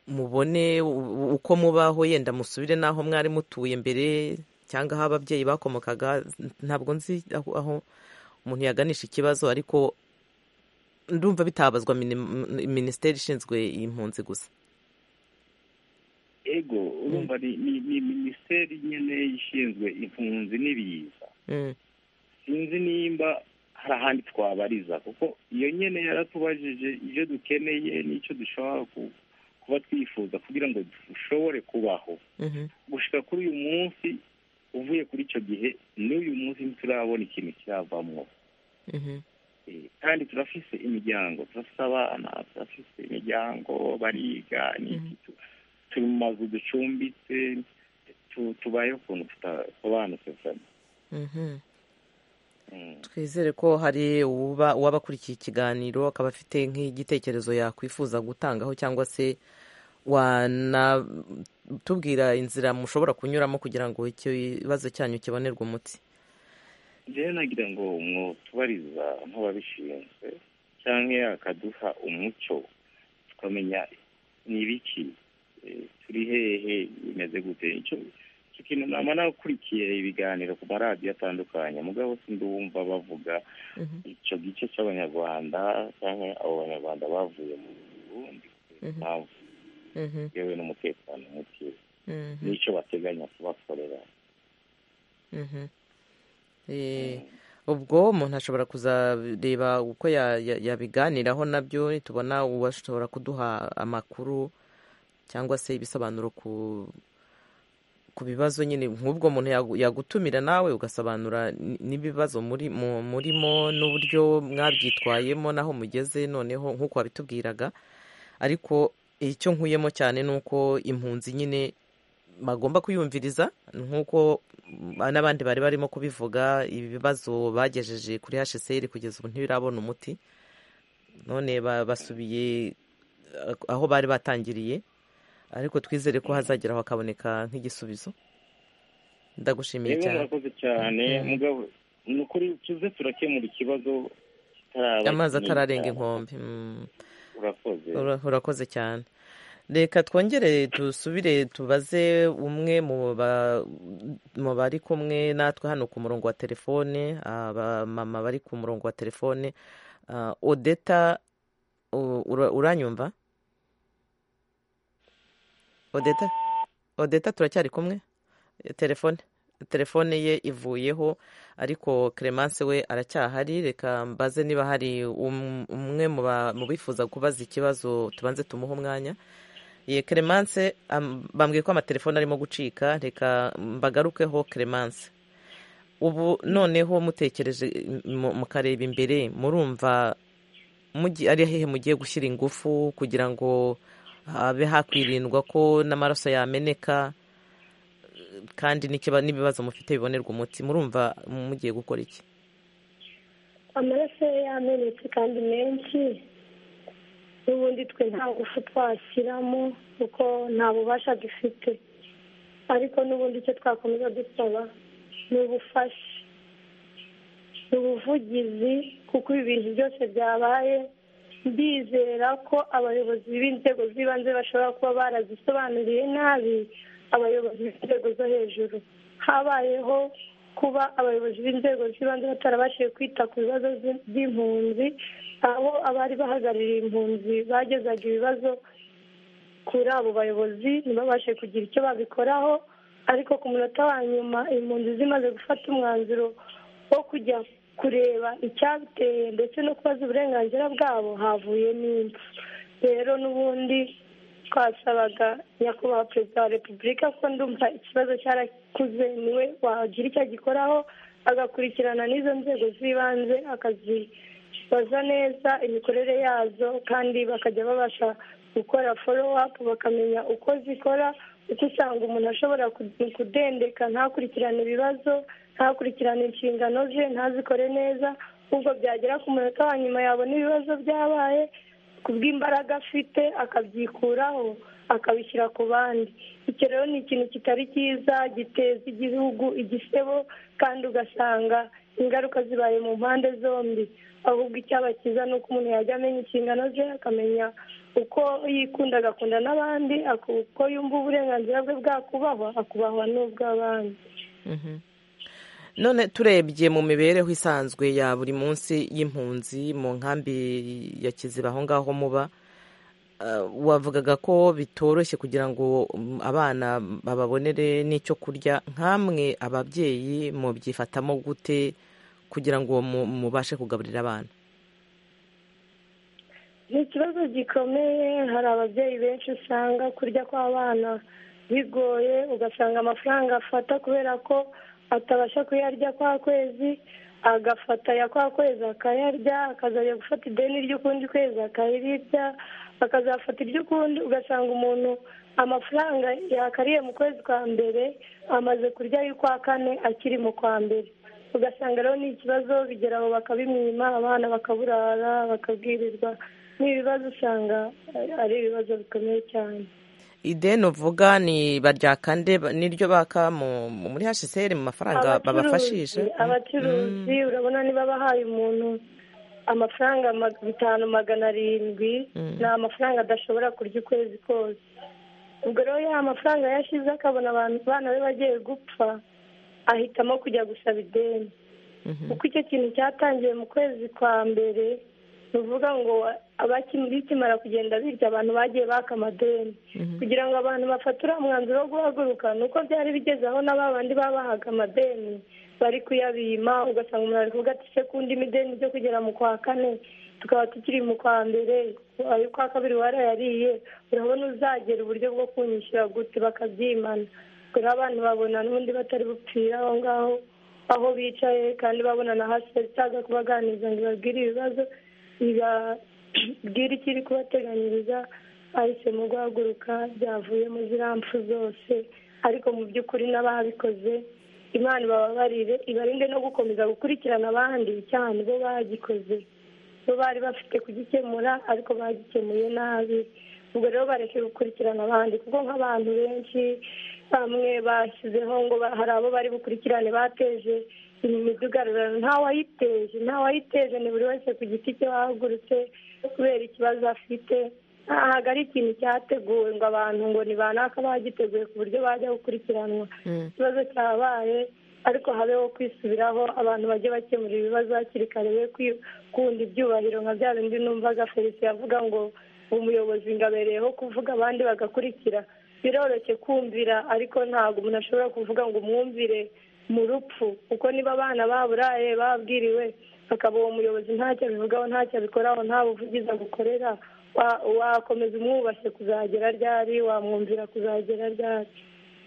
mubone u- uko mubaho yenda musubire n'aho mwari mutuye mbere cyangwa aho ababyeyi bakomokaga ntabwo nzi aho aho umuntu yaganisha ikibazo ariko ndumva bitabazwa mini- minisiteri ishinzwe impunzi gusa ego urumva ni ni ni minisiteri nyine ishinzwe impunzi n'ibiza Mm. sinzi nimba hari ahandi twabariza kuko iyo nyine yaratubajije ibyo dukeneye n'icyo dushobora ku- kuba twifuza kugira ngo dushobore kubaho Mhm. gushika kuri uyu munsi uvuye kuri icyo gihe n'uyu munsi ntiturabona ikintu kiravamo Mhm. Eh, kandi turafise imiryango turafise abana turafise imiryango bariga n'iki tu- turi mu mazu ducumbitse tu- tubayeho ukuntu tutasobanutse vuba Mhm. twizere ko hari uba uwaba akurikiye ikiganiro akaba afite nk'igitekerezo yakwifuza gutangaho cyangwa se wanatubwira inzira mushobora kunyuramo kugira ngo ikibazo cyanyu kibonerwe umuti rero nagira ngo mwotubariza nk'ababishinzwe cyangwa akaduha umuco tukamenya ni ibiki eh, turi hehe bimeze gute icyo icyo kintu nama nakurikiye ibiganiro ku maradiyo atandukanye mugabo sindumva bavuga icyo gice cy'abanyarwanda cyangwa abo banyarwanda bavuye mu burundi impamvu Mhm. yewe n'umutekano muke Mhm. n'icyo bateganya kubakorera Mhm. Eh, ubwo umuntu ashobora kuzareba uko ya- ya- yabiganiraho nabyo nitubona uwashobora kuduha amakuru cyangwa se ibisobanuro ku ku bibazo nyine nk'ubwo muntu yagu- yagutumira nawe ugasobanura n- n'ibibazo muri mu- murimo n'uburyo mwabyitwayemo n'aho mugeze noneho nk'uko wabitubwiraga ariko icyo nkuyemo cyane ni uko impunzi nyine bagomba kuyumviriza nk'uko mm, n'abandi bari barimo kubivuga ibibazo bagejeje kuri hsr kugeza ubu ntibirabona umuti none ba- basubiye eh, aho bari batangiriye ariko twizere ko hazageraho hakaboneka nk'igisubizo ndagushimiye yewe cyane murakoze cyane mugabo ni ukuri tuze turakemura ikibazo kitaraba amazi kinini atararenga cyane. inkombe Mm. urakoze Ura- urakoze cyane reka twongere dusubire tubaze umwe mu ba- mu bari kumwe natwe hano ku murongo wa telefone abamama bari ku murongo wa telefone Ah, odeta u- ura- uranyumva odeta odeta turacyari kumwe telefone telefone ye ivuyeho ariko Clemence we aracyahari reka mbaze niba hari um- umwe mu ba- mu bifuza kubaza ikibazo tubanze tumuhe umwanya ye Clemence am- bambwiye ko amatelefone arimo gucika reka mbagarukeho Clemence ubu noneho mutekereje mu- mukareba imbere murumva mugi- ari hehe mugiye gushyira ingufu kugira ngo habe hakwirindwa ko n'amaraso yameneka kandi n'ikiba- n'ibibazo mufite bibonerwa umuti murumva mugiye gukora iki amaraso ye yamenetse kandi menshi n'ubundi twe nta ngufu twashyiramo kuko nta bubasha dufite ariko n'ubundi icyo twakomeza dusaba ni ubufasha ni ubuvugizi kuko ibi bintu byose byabaye ndizera ko abayobozi b'inzego z'ibanze bashobora kuba barazisobanuriye nabi abayobozi b'inzego zo hejuru habayeho kuba abayobozi b'inzego z'ibanze batarabashije kwita ku bibazo by- by'impunzi aho abari bahagarariye impunzi bagezaga ibibazo kuri abo bayobozi ntibabashe kugira icyo babikoraho ariko ku munota wa nyuma impunzi zimaze gufata umwanzuro wo kujya kureba icyabiteye ndetse no kubaza uburenganzira bwabo havuyemo impfu rero n'ubundi twasabaga nyakubahwa perezida wa repubulika ko ndumva ikibazo cyarakuze niwe wagira icyo agikoraho agakurikirana n'izo nzego z'ibanze akazibaza neza imikorere yazo kandi bakajya babasha gukora folo apu bakamenya uko zikora kuko usanga umuntu ashobora ku- kudendeka ntakurikirane ibibazo ntakurikirane inshingano ze ntazikore neza ubwo byagera ku munota wa nyuma yabona ibibazo byabaye ku bw'imbaraga afite akabyikuraho akabishyira ku bandi icyo rero ni ikintu kitari cyiza giteza igihugu igisebo kandi ugasanga ingaruka zibaye mu mpande zombi ahubwo icyaba cyiza ni uko umuntu yajya amenya inshingano ze akamenya uko yikunda agakunda n'abandi aku- uko yumva uburenganzira bwe bwakubahwa akubahwa n'ubw'abandi none turebye mu mibereho isanzwe ya buri munsi y'impunzi mu nkambi ya kiziba aho ngaho muba Uh, wavugaga ko bitoroshye kugira ngo um, abana bababonere n'icyo kurya nk'amwe ababyeyi mubyifatamo gute kugira ngo mu- mubashe kugaburira abana ni ikibazo gikomeye hari ababyeyi benshi usanga kurya kw'abana bigoye ugasanga amafaranga afata kubera ko atabasha kuyarya kwa kwezi agafata ya kwa kwezi akayarya akazajya gufata ideni ry'ukundi kwezi akarirya akazafata iry'ukundi ugasanga umuntu amafaranga yakariye mu kwezi kwa mbere amaze kurya y'ukwa kane akiri mu kwa mbere ugasanga rero ni ikibazo bigera aho bakabimwima abana bakaburara bakabwirirwa ni ibibazo usanga ari- ari ibibazo bikomeye cyane ideni uvuga ni baryaka nde ba- n'iryo baka mu- mu- muri hsr mu mafaranga babafashisha Abacuruzi- abacuruzi urabona niba bahaye umuntu amafaranga ma- bitanu magana arindwi Mm. ni amafaranga adashobora kurya ukwezi kose ubwo rero ya mafaranga yashize akabona abantu abana be bagiye gupfa ahitamo kujya gusaba ideni Mhm. kuko icyo kintu cyatangiye mu kwezi kwa mbere ni ukuvuga ngo abaki- bikimara kugenda birya abantu bagiye baka amadeni Mhm. kugira ngo abantu bafatire umwanzuro wo guhaguruka ni uko byari bigeze aho na ba bandi babahaga amadeni bari kuyabima ugasanga umuntu ari kuvuga ati se kundi imideni ryo kugera mu kwa kane tukaba tukiri mu kwa mbere ayo kwa kabiri warayariye urabona uzagera uburyo bwo kunyishyura gute bakabyimana ubwo rero abantu babona n'ubundi batari bupfira aho ngaho aho bicaye kandi babona na hasi itaza kubaganiriza ngo ibabwire ibibazo ibabwire ikiri kubateganyiriza bahisemo guhaguruka byavuyemo ziriya mpfu zose ariko mu by'ukuri n'ababikoze imana ibababarire ibarinde no gukomeza gukurikirana abandi cyane bo bagikoze bo bari bafite kugikemura ariko bagikemuye nabi ubwo rero bareke gukurikirana abandi kuko nk'abantu benshi bamwe bashyizeho ngo ba- hari abo bari bukurikirane bateje iyi midugarurano nta wayiteje nta wayiteje ni buri wese ku giti cye wahagurutse kubera ikibazo afite ntabwo ari ikintu cyateguwe ngo abantu ngo ni banaka bagiteguye ku buryo bajya gukurikiranwa Mm. ikibazo cyabaye ariko habeho kwisubiraho abantu bajye bakemura ibibazo hakiri kare be kunda ibyubahiro nka bya bindi numvaga felicien avuga ngo umuyobozi ngo abereyeho kuvuga abandi bagakurikira biroroshye kumvira ariko ntabwo umuntu ashobora kuvuga ngo umwumvire mu rupfu kuko niba abana baburaye babwiriwe akaba uwo muyobozi ntacyo abivugaho ntacyo abikoraho nta buvugizi agukorera wa- wakomeza umwubashye kuzagera ryari wamwumvira kuzagera ryari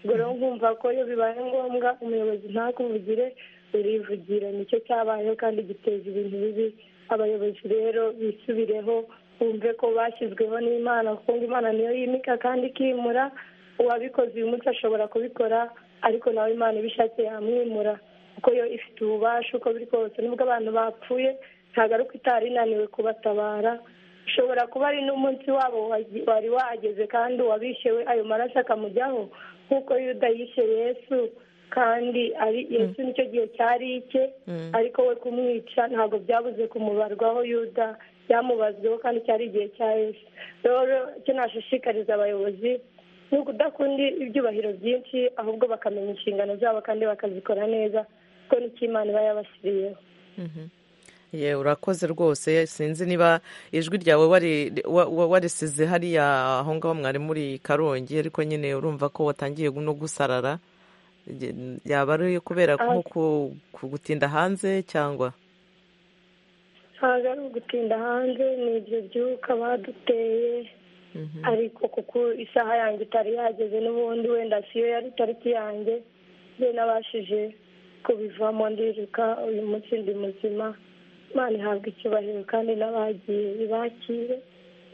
ubwo rero nkumva ko iyo bibaye ngombwa umuyobozi ntakuvugire urivugire nicyo cyabayeho kandi giteza ibintu bibi abayobozi rero bisubireho bumve ko bashyizweho n'imana kuko ngo imana niyo yimika kandi ikimura uwabikoze uyu munsi ashobora kubikora ariko nawe imana ibishakiye yamwimura kuko yo ifite ububasha uko biri kose nubwo abantu bapfuye ntabwo ari uko itari inaniwe kubatabara ushobora kuba ari n'umunsi wabo wagi- wari wageze kandi uwabishe we ayo maraso akamujyaho nk'uko yuda yishe yesu kandi ari yesu nicyo gihe cyari icye Mm. ariko we kumwica ntabwo byabuze kumubarwaho yuda byamubazweho kandi cyari igihe cya yesu rero icyo nashishikariza abayobozi ni ukudakunda ibyubahiro byinshi ahubwo bakamenya inshingano zabo kandi bakazikora neza kuko nicyo imana iba yabashyiriyeho Mhm. Ye urakoze rwose sinzi niba ijwi ryawe wari- wa- wa- warisize hariya aho ngaho mwari muri karongi ariko nyine urumva ko watangiye no gusarara Ge- yaba ari kubera Ah. nko ku- ku gutinda hanze cyangwa ntabwo ari ugutinda hanze ni ibyo byuka baduteye Mhm. ariko kuko isaha yanjye itari yageze n'ubundi wenda siyo yari tariki yanjye njye nabashije kubivamo ndiruka uyu munsi ndi muzima imana ihabwa icyubahiro kandi n'abagiye ibakire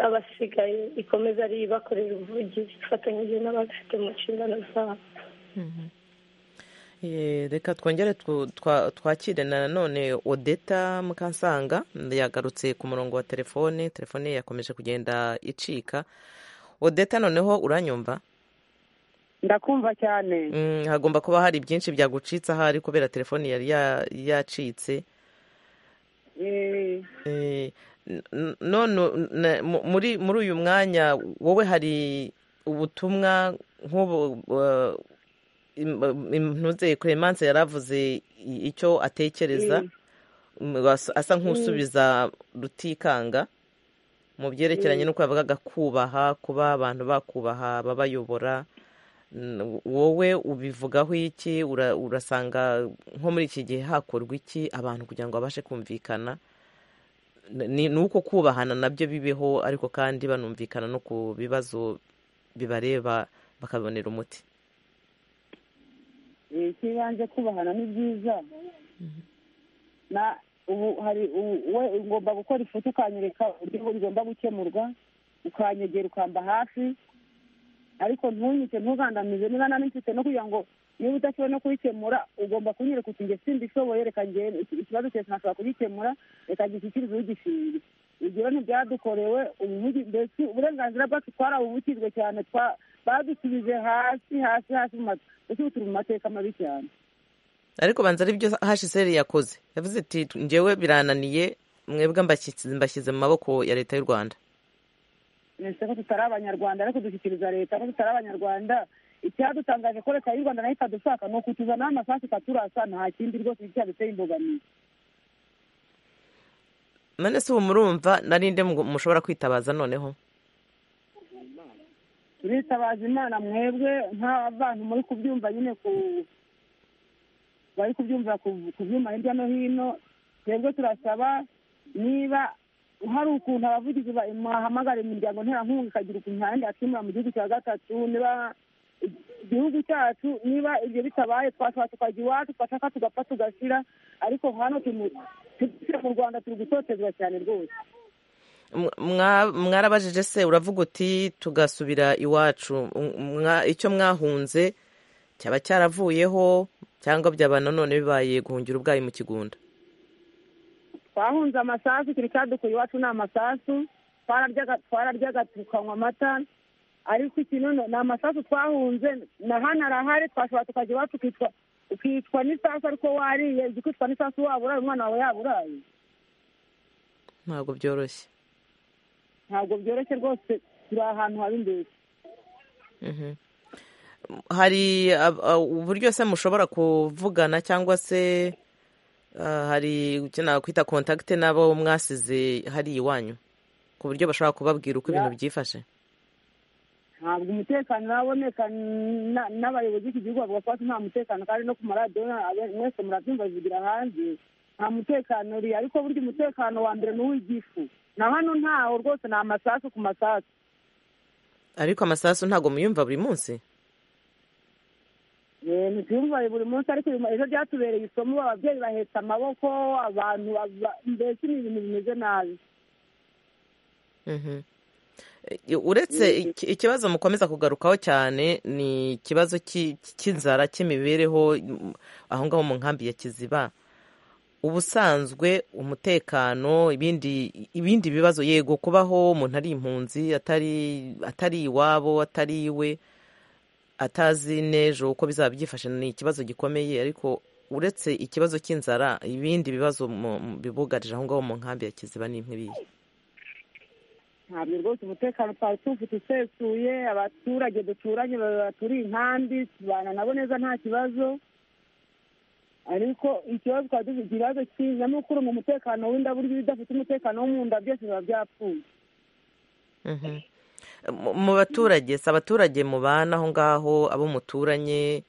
abasigaye ikomeza ari ibakorera ubuvugizi ifatanyije n'ababifite mu nshingano zabo Mhm. Ye, reka twongere twu- twa- twakire na none odeta mukansanga yagarutse ku murongo wa telefone telefone ye yakomeje kugenda icika odeta noneho uranyumva ndakumva cyane Mm, hagomba kuba hari byinshi byagucitse ahari kubera telefoni yari ya- yacitse Eh, Eh, n- n- none na- mu- muri muri uyu mwanya wowe hari ubutumwa nk'ubu uh, im- im- ntuze clemence yaravuze i- icyo atekereza Mm, asa- asa nk'usubiza rutikanga mu byerekeranye n'uko yavugaga kubaha kuba abantu bakubaha babayobora n- wowe ubivugaho iki Ura- urasanga nko muri iki gihe hakorwa iki abantu kugira ngo babashe kumvikana N- ni ni uko kubahana nabyo bibeho ariko kandi banumvikana no ku bibazo bibareba bakabonera umuti ikibanze kubahana ni byiza na ubu hari ubu- we ugomba gukora ifoto ukanyereka uburyo bigomba gukemurwa ukanyegera ukamba hafi ariko ntunyice ntugandamize niba nta n'imfite no kugira ngo niba udashoboye no kubikemura ugomba kunyereka uti njye simbishoboye reka njye iki- ikibazo cyose ntashobora kugikemura reka gishyikirize ugishinzwe ibyo ntibyadukorewe umuvugi mbese uburenganzira bwacu twarabubukijwe cyane twa- badusubije hasi hasi hasi mu ma- mbese ubu turi mu mateka mabi cyane ariko banza ari byo hsr yakoze yavuze iti njyewe birananiye mwebwe mbashyize mbashyize mu maboko ya leta y'u rwanda ese ko tutari abanyarwanda ariko dushyikiriza leta ko tutari abanyarwanda icyadutangaje ko leta y'u rwanda nayo itadushaka ni ukutuzanaho amasasu ikaturasa nta kindi rwose cyaduteye imbogamizi none se ubu murumva narinde mushobora kwitabaza noneho turitabaza imana mwebwe nk'abantu muri kubyumva nyine ku bari kubyumva ku- ku byuma hirya no hino twebwe turasaba niba hari ukuntu abavugizi ba- mwahamagara imiryango nterankunga ikagira ukuntu ntayandi yakimura mu gihugu cya gatatu niba igihugu cyacu niba ibyo bitabaye twashobora tukajya iwacu twashaka tugapfa tugashira ariko hano turi mu turi mu rwanda turi gutotezwa cyane rwose Mwa- mwa- mwarabajije se uravuga uti tugasubira iwacu Mwa- icyo mwahunze cyaba cyaravuyeho cyangwa byaba nanone bibaye guhungira ubwayi mu kigunda twahunze amasasu turi cyadukuye iwacu ni amasasu twararyaga twararyaga tukanywa amata ariko iki nono ni amasasu twahunze na hano arahari twashobora tukajya iwacu ukitwa ukitwa n'isasu ariko wariye ujya ukitwa n'isasu waba uraye umwana wawe yaba uraye ntabwo byoroshye ntabwo byoroshye rwose turi ahantu habi imbere Mhm. hari ab- a- uburyo se mushobora kuvugana cyangwa se ah, hari icyo nakwita kontakite n'abo mwasize hariya iwanyu ku buryo bashobora kubabwira uko ibintu byifashe ntabwo umutekano uraboneka na- n'abayobozi b'iki gihugu bavuga ko hasi nta mutekano kandi no ku maradiyo na- abe- mwese murabyumva bivugira hanze nta mutekano uri ariko burya umutekano wa mbere ni uw'igifu na hano ntaho rwose ni amasasu ku masasu ariko amasasu ntabwo muyumva buri munsi Eh, ntituyumvaye buri munsi ariko uyu mu- ejo byatubereye isomo ababyeyi bahetse amaboko abantu bava- mbese ni ibintu bimeze nabi Mhm. E- uretse iki- ikibazo mukomeza kugarukaho cyane ni ikibazo cy'i- cy'inzara cy'imibereho mm, aho ngaho mu nkambi ya kiziba ubusanzwe umutekano ibindi ibindi bibazo yego kubaho umuntu ari impunzi atari atari iwabo atari iwe atazi n'ejo uko bizaba byifashe ni ikibazo gikomeye ariko uretse ikibazo cy'inzara ibindi bibazo mu- mu- bibugarije aho ngaho mu nkambi ya kiziba ni nk'ibihe ntabwo rwose umutekano twari tuwufite usesuye abaturage duturanye ba- baturiye inkambi tubana nabo neza nta kibazo ariko ikibazo twari dufite ikibazo cy'inyamukuru mu mutekano w'inda burya iyo udafite umutekano wo mu nda byose biba byapfuye Mhm. Mu- mu baturage si abaturage mubana aho ngaho abo muturanye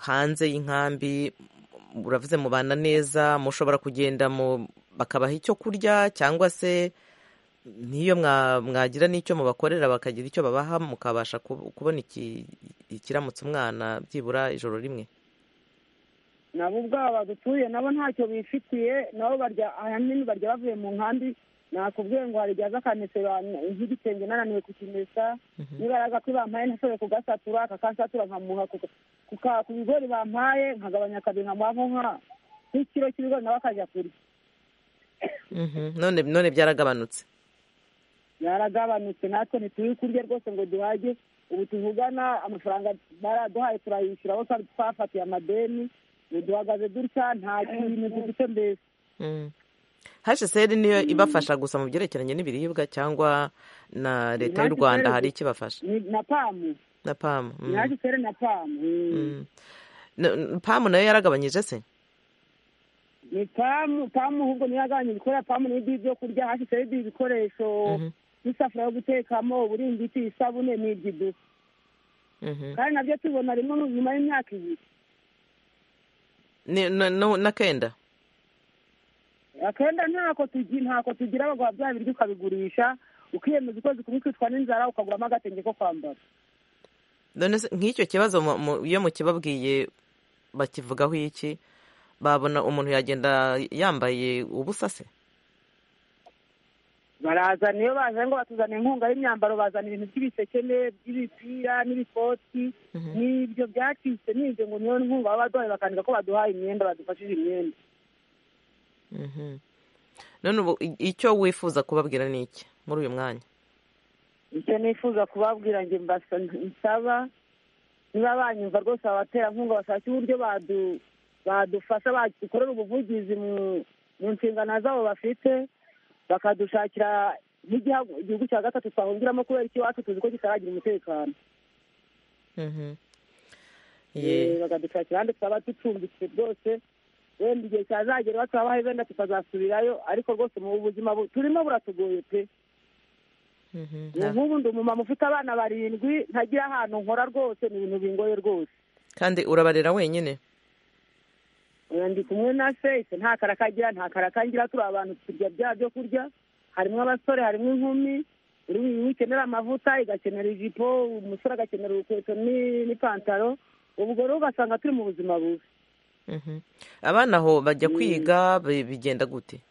hanze y'inkambi m- uravuze mubana neza mushobora kugenda mu bakabaha icyo kurya cyangwa se n'iyo mwa- mwagira n'icyo mubakorera bakagira icyo babaha mukabasha ku- kubona iki- ikiramutsa umwana byibura ijoro rimwe nabo ubwabo badutuye nabo ntacyo bifitiye nabo barya ahanini barya bavuye mu nkambi nakubwiye ngo hari igihe aza akamesera nk'igitenge nananiwe kukimesa niba yaraza ko bampaye ntashoboye kugasatura akakasatura nkamuha ku- ku ka- ku bigori bampaye nkagabanya kabiri nkamuha nko nka nk'ikiro cy'ibigori nawe akajya kurya Mhm. none none byaragabanutse yaragabanutse natwe ntituri kurya rwose ngo duhage ubu tuvugana amafaranga baraduhaye turayishyura aho twari twafatiye amadeni ubu duhagaze dutya nta kintu dufite mbese Mm. hsr niyo ibafasha gusa mu byerekeranye n'ibiribwa cyangwa na leta y'u Imari rwanda itari hari gusa. ikibafasha ni na pamu na pamu mm. yaje kera na pamu Mm. Na- n- pamu nayo yaragabanyije se ni pamu pamu ahubwo niyo yagabanya ibikorera pamu n'ibyo byo kurya hashyitseho ibyo bikoresho Mhm, n'isafuriya yo gutekamo uburingiti isabune n'ibyido mhm. kandi nabyo tubona rimwe nu- nyuma y'imyaka ibiri Ni- na- na- n'akenda akenda ntako tugi ntako tugira bagwa bya biryo ukabigurisha ukiyemeza ukwezi kumwe kwicwa n'inzara ukaguramo agatenge ko kwambara none se nk'icyo kibazo mu- mu- iyo mukibabwiye bakivugaho iki babona umuntu yagenda yambaye ubusa se barazana iyo bazanye ngo batuzana inkunga y'imyambaro bazana ibintu by'ibisekene by'ibipira n'ibikoti Mhm. n'ibyo byacitse n'ibyo ngo niyo nkunga baba baduhaye bakandika ko baduhaye imyenda badufashije imyenda Mhm. none ubu i- icyo wifuza kubabwira ni iki muri uyu mwanya icyo nifuza kubabwira njye mbasa- nsaba niba banyumva rwose abaterankunga bashake uburyo badu- badufasha badukorera ubuvugizi mu mu nshingano zabo bafite bakadushakira nk'igihugu igihugu cya gatatu twahungiramo kubera ikiwacu tuzi ko kitaragira umutekano Mhm. Ye- Eh, bakadushakira ahandi twaba ducumbitse rwose wenda igihe cyazagera batabahaye wenda tukazasubirayo ariko rwose mu buzima bu- turimo buratugoye pe Mhm. ubu nk'ubu ndi umumama ufite abana barindwi ntagira ahantu nkora rwose ni ibintu bingoye rwose kandi urabarera wenyine Eh, ndi kumwe na se se nta karakagira nta karakangira turi abantu turya bya byo kurya harimo abasore harimo inkumi buri umwe ikenera amavuta igakenera ijipo umusore agakenera urukweto ni- n'ipantaro ubwo rero ugasanga turi mu buzima bubi Mhm. abana aho bajya kwiga bi- bigenda gute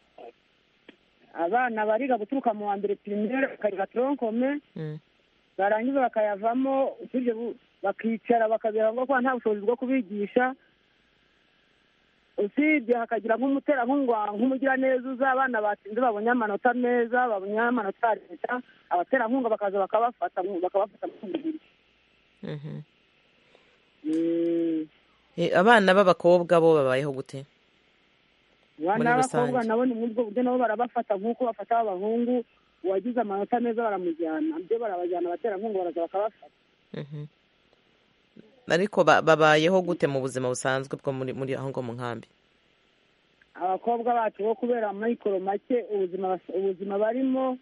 abana bariga guturuka mu wa mbere pirimere bakarira toronkome Mhm. barangiza bakayavamo usibye bu- bakicara bakabera ngo kuba nta bushobozi bwo kubigisha usibye hakagira nk'umuterankunga nk'umugiraneza uza abana batsinze babonye amanota meza babonye amanota ya leta abaterankunga bakaza bakabafata mu- bakabafata mu mubiri Mhm. Mm, Eh, abana b'abakobwa bo babayeho gute abana Muri b'abakobwa rusange. nabo ni muri ubwo buryo nabo barabafata nk'uko bafata ab'abahungu uwagize amanota meza baramujyana byo barabajyana abaterankunga baraza bakabafata Mhm. ariko ba- babayeho gute mu buzima busanzwe bwo muri muri aho ngo mu nkambi abakobwa bacu bo kubera amikoro make ubuzima bas- ubuzima barimo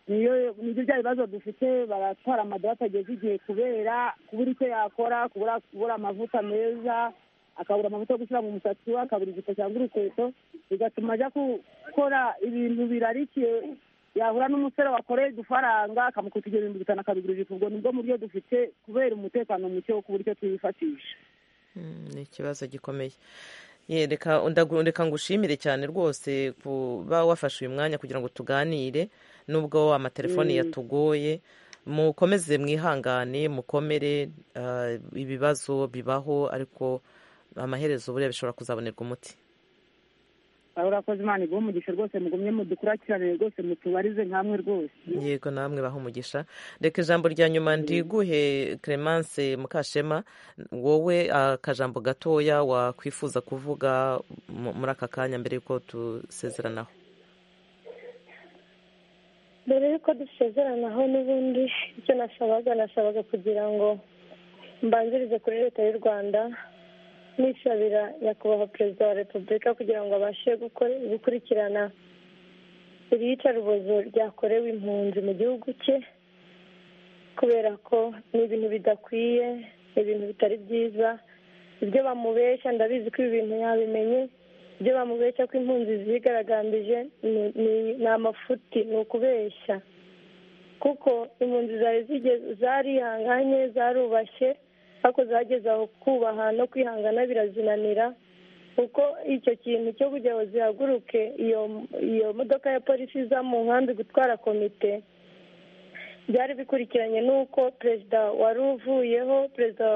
niyo nibyo bya bibazo dufite baratwara amadorari atageze igihe kubera kubura icyo yakora kubura kubura amavuta meza akabura amavuta yo gushyira mu musatsi we akabura ijipo cyangwa urukweto bigatuma ajya gukora ibintu birarikiye yahura n'umusore wakoreye udufaranga akamukutira ibintu bitanu akabigura ijipo ubwo nibwo buryo dufite kubera umutekano muke wo kubura icyo twifashisha Mm, ni ikibazo gikomeye Ye, reka ndagu- reka ngushimire cyane rwose kuba wafashe uyu mwanya kugira ngo tuganire nubwo amatelefoni yatugoye mukomeze mwihangane mukomere ah, ibibazo bibaho ariko amaherezo buriya bishobora kuzabonerwa umuti urakoze imana iguhe umugisha rwose mugumye mudukurikiranire rwose mutubarize nkamwe rwose yego namwe baha umugisha reka ijambo rya nyuma ndiguhe Clemence Mukashema wowe akajambo gatoya wakwifuza kuvuga mu- muri aka kanya mbere y'uko dusezeranaho mbere y'uko dusezeranaho n'ubundi icyo nasabaga nasabaga kugira ngo mbanzirize kuri leta y'u rwanda nisabira nyakubahwa perezida wa repubulika kugira ngo abashe gukore- gukurikirana iri yicarubozo ryakorewe impunzi mu gihugu cye kubera ko ni ibintu bidakwiye ni ibintu bitari byiza ibyo bamubeshya ndabizi ko ibi bintu yabimenye ibyo bamubeshya ko impunzi zigaragambije ni- ni- ni amafuti ni ukubeshya kuko impunzi zari zige- zarihanganye zarubashye ariko zageze aho kubaha no kwihangana birazinanira kuko icyo kintu cyo kugira ngo zihaguruke iyo iyo modoka ya polisi iza mu nkambi gutwara komite byari bikurikiranye n'uko perezida wari uvuyeho perezida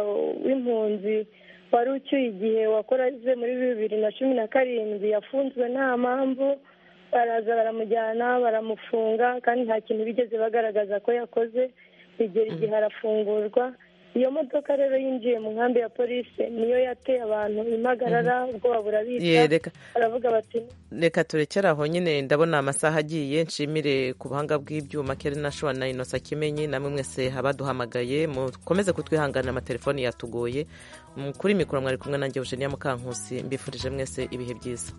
w'impunzi wari ucyuye igihe wakoraze muri bibiri na cumi na karindwi yafunzwe nta mpamvu baraza baramujyana baramufunga kandi nta kintu bigeze bagaragaza ko yakoze bigera igihe arafungurwa iyo modoka rero yinjiye mu nkambi ya polisi niyo yateye abantu impagarara ubwoba Ye, burabica reka baravuga bati reka turekere aho nyine ndabona amasaha agiye nshimire ku buhanga bw'ibyuma kera nashobora na inosa kimenyi namwe mwese abaduhamagaye mukomeze kutwihanganira amatelefoni yatugoye Mm, kuri mikoro mwari kumwe nanjye Eugenia Mukankusi mbifurije mwese ibihe byiza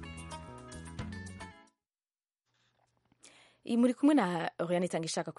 muri kumwe na Oriane Itanga ishaka